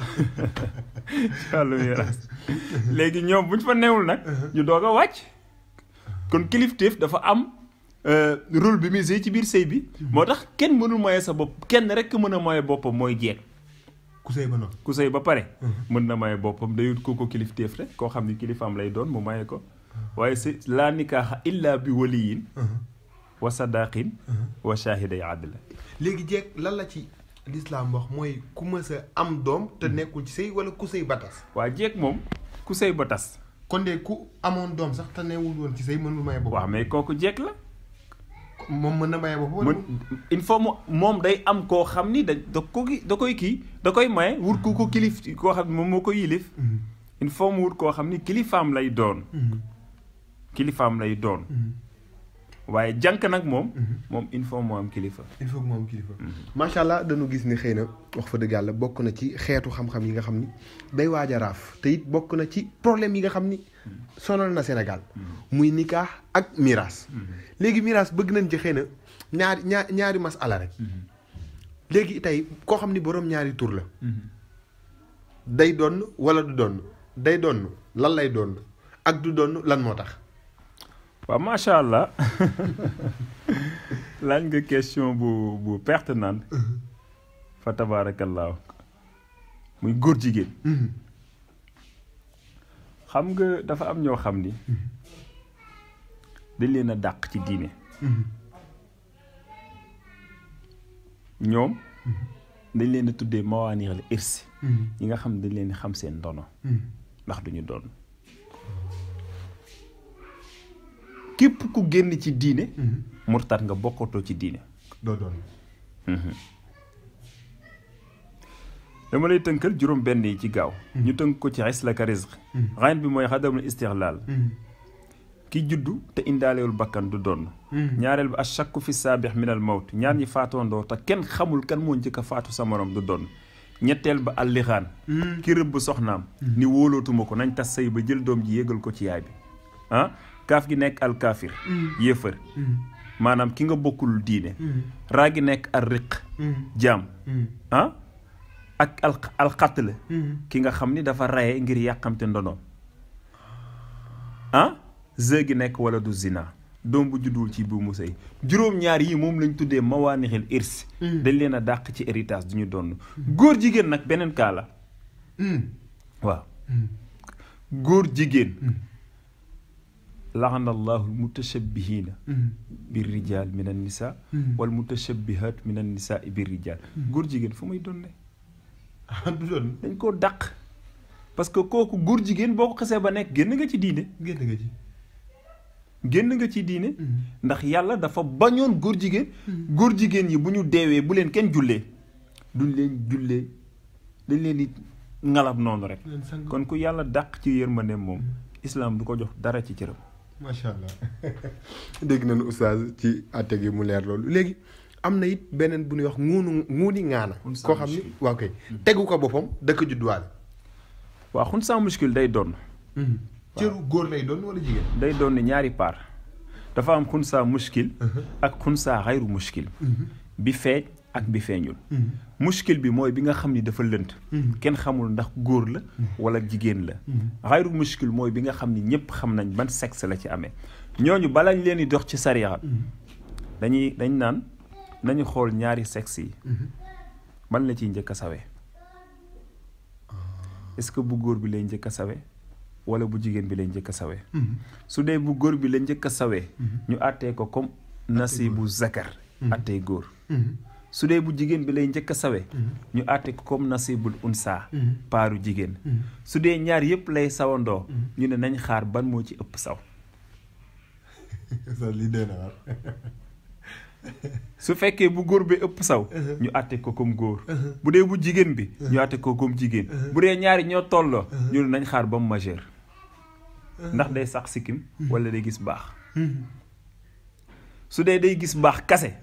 ci wàllu miraas léegi ñoom buñ fa newul nag ñu doog a wàcc kon kilifteef dafa am euh, rôle bi muy joué ci biir sëy bi moo tax kenn mënul moye sa bopp kenn rek mën a moye boppam mooy jeeg ku sëy ba noonu ku sëy ba pare mën na maye boppam dayut ko ko kilifteef rek koo xam ni kilifaam lay doon mu maye ko waaye si laa nikaaxa illa bi waliyin wa sadaqin wa shahiday adla léegi jeeg lan la ci l'islam wax mooy ku mës a am doom te nekkul ci sëy wala ku sëy ba tas waa jeeg moom ku sëy ba tas kon de ku amoon doom sax te newul woon ci sëy mënul maye boppam waaw mais kooku jeeg la moom mën na maye boppam wala mën il faut mu moom day am koo xam ni da da ko ki- da koy kii da koy maye wut ku ko kilif koo xam ni moom moo ko yilif il faut mu wut koo xam ni kilifaam lay doon kilifaam lay doon waaye jànk nag moom moom il faut mu am kilifa il faut que mu am kilifa macha allah dañu gis ni xëy na wax fa dëgg yàlla bokk na ci xeetu xam-xam yi nga xam ni day waaj a raaf te it bokk na ci problème yi nga xam ni sonal na Sénégal muy nikaax ak miraas léegi miraas bëgg nañ ci xëy na ñaari ñaar ñaari masala rek léegi tey koo xam ni boroom ñaari tur la day doon wala du doon day doon lan lay doon ak du doon lan moo tax waaw macha allah laaj nga question bu bu pertinente fa tabaarakallaahu muy góor jigéen xam nga dafa am ñoo xam ni dañ leen a dàq ci diine ñoom dañ leen a tuddee mawaanixal irsi yi nga xam ne dañ leen di xam seen ndono ndax duñu doon képp ku génn ci diine murtat nga bokkatoo ci diine doo doon dama lay tënkal juróom benn yi ci gaaw ñu tënk ko ci islaka rizq rayn bi mooy xadamul istixlaal ki juddu te indaalewul bakkan du doon ñaareel bi ashakku fi saabix min al mawt ñaar ñi faatoondoo te kenn xamul kan moo njëkk a faatu sa morom du doon ñetteel ba allixaan ki rëbb soxnaam ni wóolootuma ko nañ tas sëy ba jël doom ji yéegal ko ci yaay bi ah kaaf gi nekk al kaafir yéefër maanaam ki nga bokkul diine raa gi nekk al riq jaam ah ak al alxatl ki nga xam ni dafa raye ngir yàqamte ndonoom ah ze gi nekk wala du zina doom bu judduwul ci buumu sëy juróom-ñaar yi moom lañ tuddee mawaanixil irs dañ leen a dàq ci héritage du ñu donn góor jigéen nag beneen kaa la waaw góor jigéen laxana allahu almutashabihina bir rijal min an nisa wal mutashabihat min an nisa bir rijal góor jigéen fu muy donne du doon dañ koo dàq parce que kooku góor jigéen boo ko xasee ba nekk génn nga ci diine génn nga ci génn nga ci diine ndax yàlla dafa bañoon góor jigéen góor jigéen yi bu ñu deewee bu leen kenn jullee duñ leen jullee dañ leen di ngalab noonu rek leen sang kon ku yàlla dàq ci yërmande moom islam du ko jox dara ci cëram macha allah dégg nañu oustaz ci àtte gi mu leer loolu léegi am na it beneen bu ñuy wax nguunu nguuni ŋaana Xunsa koo xam ni muskil. waaw kay tegu ko boppam dëkk judduwaale waa xun sans muskil day doon cëru góor lay doon wala jigéen day doon ni ñaari paar dafa am xunsa muskil ak xunsa xayru muskil bi feeñ ak bi feeñul muskil bi mooy bi nga xam ni dafa lënt kenn xamul ndax góor la wala jigéen la xayru muskil mooy bi nga xam ni ñëpp xam nañ ban sexe la ci amee ñooñu balañ leen di dox ci sariya dañuy dañ naan nañu xool ñaari sexe yi ban la ciy njëkk a sawee est-ce que bu góor bi lay njëkk a sawee wala bu jigéen bi lay njëkk a sawee su dee bu góor bi la njëkk a sawee ñu àttee ko comme nasibu zakar àttee góor su dee bu jigéen bi lay njëkk a sawe ñu àtte ko comme nasibul unsa paaru jigéen su dee ñaar yëpp lay sawandoo ñu ne nañ xaar ban moo ci ëpp saw li dee na war su fekkee bu góor bi ëpp saw ñu àtte ko comme góor bu dee bu jigéen bi ñu àtte ko comme jigéen bu dee ñaari ñoo tolloo ñu ne nañ xaar ba mu majeur ndax day sax sikkim wala day gis baax su dee day gis baax kase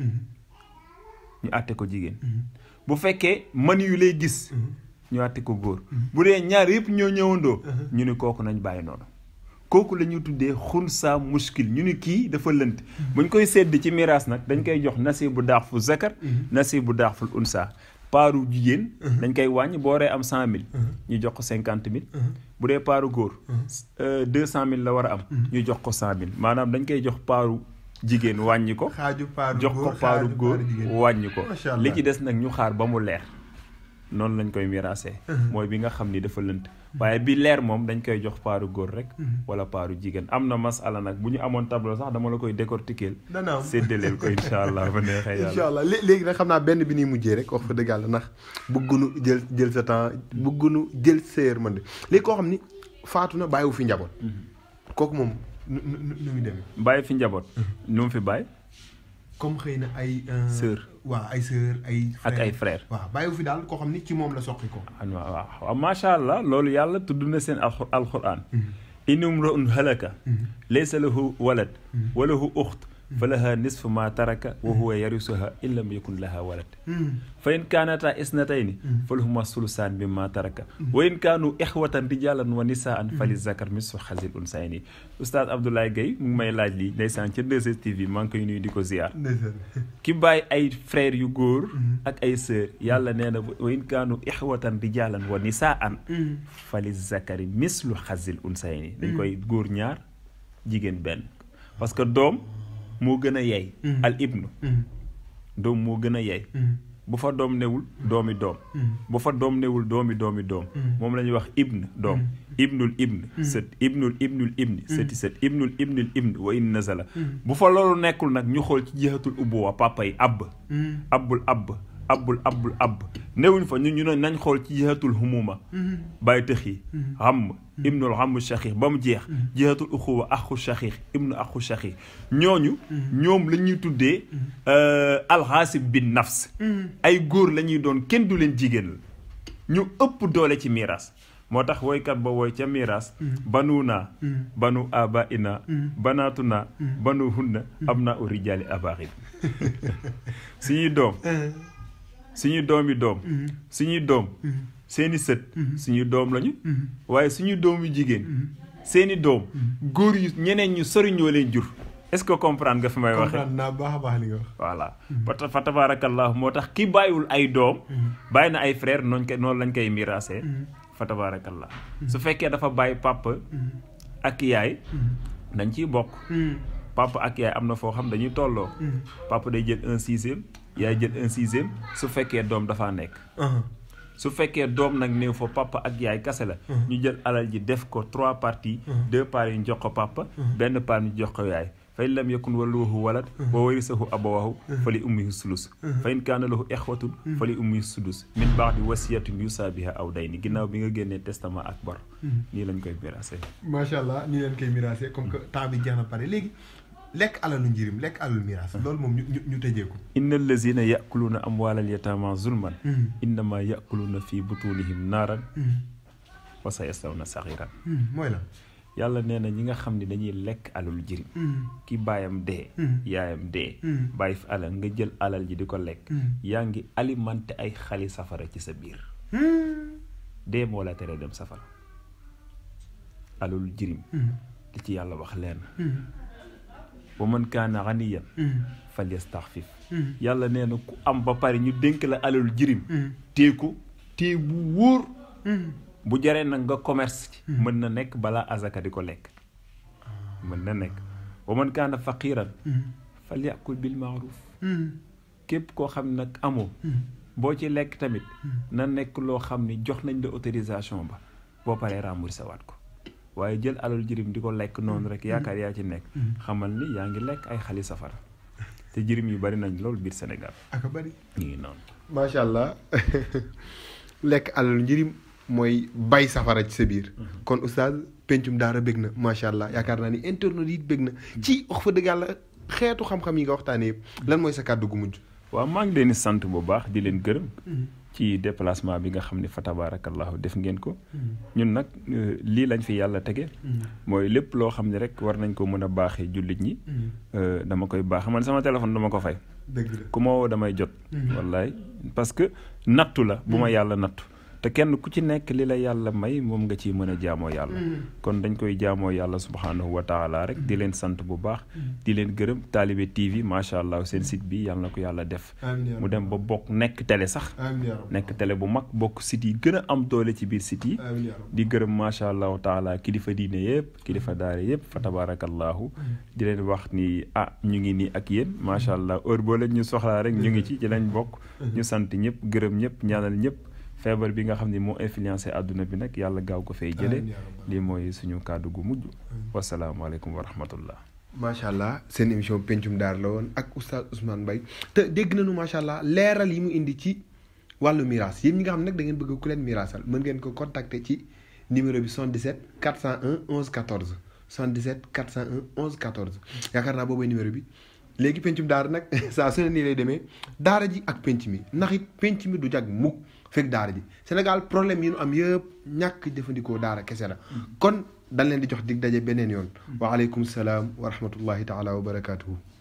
ñu àtte ko jigéen bu fekkee man yu lay gis ñu àtte ko góor bu dee ñaar yëpp ñoo ñëwandoo ñu ne kooku nañ bàyyi noonu kooku la ñu tuddee xunsa muskil ñu ni kii dafa lënt buñ koy sedd ci miraas nag dañ koy jox nasibu daax fu zakar nasibu daax ful unsa paaru jigéen dañ koy wàññi boo waree am cent mille ñu jox ko cinquante mille bu dee paaru góor deux cent mille la war a am ñu jox ko cent mille maanaam dañ koy jox paaru jigéen wàññi ko xaaju paaru jox ko góor paaru xaaju góor jigéen. wàññi ko Macha Allah. li ci des nag ñu xaar ba mu leer noonu lañ koy miraasee mooy bi nga xam ni dafa lënt waaye bi leer moom dañ koy jox paaru góor rek wala paaru jigéen am na masala nag bu ñu amoon tableau sax dama la koy décortiquer dana am séddaleel ko incha allah ba neexee incha yàlla allah lé- léegi nag xam naa benn bi ñuy mujjee rek wax fa dëgg yàlla ndax bëggunu jël jël sa temps bëggunu jël sa yërmande léegi koo xam ni faatu na bàyyiwu fi njaboot kooku moom nu nu nu nu muy demee bàyyi fi njaboot nu mu fi bàyyi comme xëy na ay Sœur. waaw ay sœur ay ak ay frère waaw bàyyiwu fi daal koo xam ni ci moom la soqi ko an waaw waaw waaw macha allah loolu yàlla tudd na seen alxu alquran inum raun halaka laysa lahu walad wa lahu uxt fa laha nisfu ma taraka wa huwa yarisuha in lam yakun laha walad fa in kaanata isnatayni fa lahuma sulusaan mimma taraka wa in kaanu ixwatan rijalan wa nisaan fa li zakar mislu xasil unsayni oustaz Abdoulaye Gueye mu ngi may laaj lii ndeysaan ca 2STV maa ngi koy nuyu di ko ziar ndeysaan ki bàyyi ay frères yu góor ak ay sœur yàlla nee na wa in kaanu ixwatan rijalan wa nisaan fa li zakari mislu xasil unsayni dañ koy góor ñaar jigéen benn parce que doom moo gën a yey al ibnu doom moo gën a yey bu fa doom newul doomi doom bu fa doom newul doomi doomi doom moom la ñuy wax ibn doom ibnul ibn sët ibnul ibnul ibni sëti sët ibnul ibnul ibn wa in nazala bu fa loolu nekkul nag ñu xool ci jihatul ubbuwa papa yi abb abbul abb abbul abbul abb newuñ fa ñu ñu ne nañ xool ci jihatul humuma bàyyi tëx yi xam ibnul xamu shaxiix ba mu jeex jihatul uxuwa axu shaxiix ibnu axu shaxiix ñooñu ñoom la ñuy tuddee alxaasib bin nafs ay góor la ñuy doon kenn du leen jigéen la ñu ëpp doole ci miiras moo tax woykat ba woy ca miiras banu naa banu aba ina banaatu naa banu hunna am naa u rijaali abaaxib suñuy doom suñuy doomi doom suñuy doom seeni sët suñuy doom lañu waaye suñuy doom yu jigéen seeni doom góor yu ñeneen ñu sori ñoo leen jur est-ce que comprendre nga fi may waxe comprendre naa baax a baax li nga wax voilà fa ta- fa tabaarakallahu moo tax ki bàyyiwul ay doom bàyyi na ay frère noonu ko noonu lañ koy miraasee fa tabaarakallah su fekkee dafa bàyyi papa ak yaay dañ ciy bokk papa ak yaay am na foo xam dañuy tolloo papa day jël un sixième yaay jël un sixième su fekkee doom dafaa nekk su fekkee doom nag néew fa papa ak yaay kase la ñu jël alal ji def ko trois parties deux parties ñu jox ko papa benn part ñu jox ko yaay fa in lam yakun lahu walad wa warisahu abawahu fa li ummihi sulus fa in kaana lahu ixwatun fa li ummihi sudus min baadi wasiyatin yusaa biha aw dayni ginnaaw bi nga génnee testament ak bor nii lañ koy miraase macha allah nii leen koy miraase comme que temps bi jeex na pare léegi lekk alalu njirim lekk alalu miraas loolu moom ñu ñu ñu tëjee ko inna allazina yakuluuna amwaalal yataama zulman innama yakuluuna fi butunihim naaran wa sa yaslawna saxiran mooy la yàlla nee na ñi nga xam ne dañuy lekk alal jirim ki baayam dee yaayam dee bàyyi fi alal nga jël alal ji di ko lekk yaa ngi alimenté ay xali safara ci sa biir dee moo la tere dem safara alal jirim li ci yàlla wax leen wa man kaana ganiyan fal yastaxfif yàlla nee na ku am ba pare ñu dénk la alal jirim téeku téye bu wóor bu jaree nag nga commerce ci mën na nekk balaa azaka di ko lekk mën na nekk wa man kaana faqiran fal yakul bil maaruf képp koo xam nag amoo boo ci lekk tamit na nekk loo xam ni jox nañ la autorisation ba boo paree remboursé waat ko waaye jël alal jirim di ko lekk noonu rek yaakaar yaa ci nekk xamal ni yaa ngi lekk ay xali safara te jirim yu bari nañ loolu biir Sénégal aka bari ñu ngi noonu macha allah lekk alalu njirim mooy bay safara ci sa biir kon oustaz pencum daara bég na macha allah yaakaar naa ni internet yi bég na ci wax fa dëgg yàlla xeetu xam-xam yi nga waxtaanee yëpp lan mooy sa kàddu gu mujj waaw maa ngi leen di sant bu baax di leen gërëm ci déplacement bi nga xam ne fa tabarakallahu def ngeen ko ñun nag lii lañ fi yàlla tege mooy lépp loo xam ne rek war nañ ko mën a baaxee jullit ñi dama koy baax man sama téléphone dama ko fay dëgg la ku ma woo damay jot wallaay parce que nattu la bu ma yàlla nattu te kenn ku ci nekk li la yàlla may moom nga ciy mën a jaamoo yàlla kon dañ koy jaamoo yàlla subhaanahu wa taala rek di leen sant bu baax di leen gërëm taalibe TV macha allah seen site bi yàlla na ko yàlla def mu dem ba bokk nekk télé sax nekk télé bu mag bokk site yi gën a am doole ci biir site yi di gërëm macha allahu taala kilifa diine yëpp kilifa daare yëpp fa tabarakallahu di leen wax ni ah ñu ngi nii ak yéen macha allah heure boo leen ñu soxlaa rek ñu ngi ci ci lañ bokk ñu sant ñëpp gërëm ñëpp ñaanal ñëpp feebar bi nga xam ne moo influencé àdduna bi nag yàlla gaaw ko fay jële lii mooy suñu kàddu gu mujj wasalaamaaleykum wa rahmatullah macha allah seen émission pencum daar la woon ak oustaz Ousmane Mbaye te dégg nañu macha allah leeral yi mu indi ci wàllu miraas yéen ñi nga xam ne nag da ngeen bëgg ku leen miraasal mën ngeen ko contacter ci numéro bi 77 401 11 14 77 401 11 14 yaakaar naa boobay numéro bi léegi pencum daara nag saa su ne nii lay demee daara ji ak penc mi ndax it penc mi du jag mukk fekk daara ji Sénégal problème yi nu am yëpp ñàkk jëfandikoo daara kese la kon dañ leen di jox dig daje beneen yoon waaleykum salaam wa rahmatullahi taala wa barakaatuhu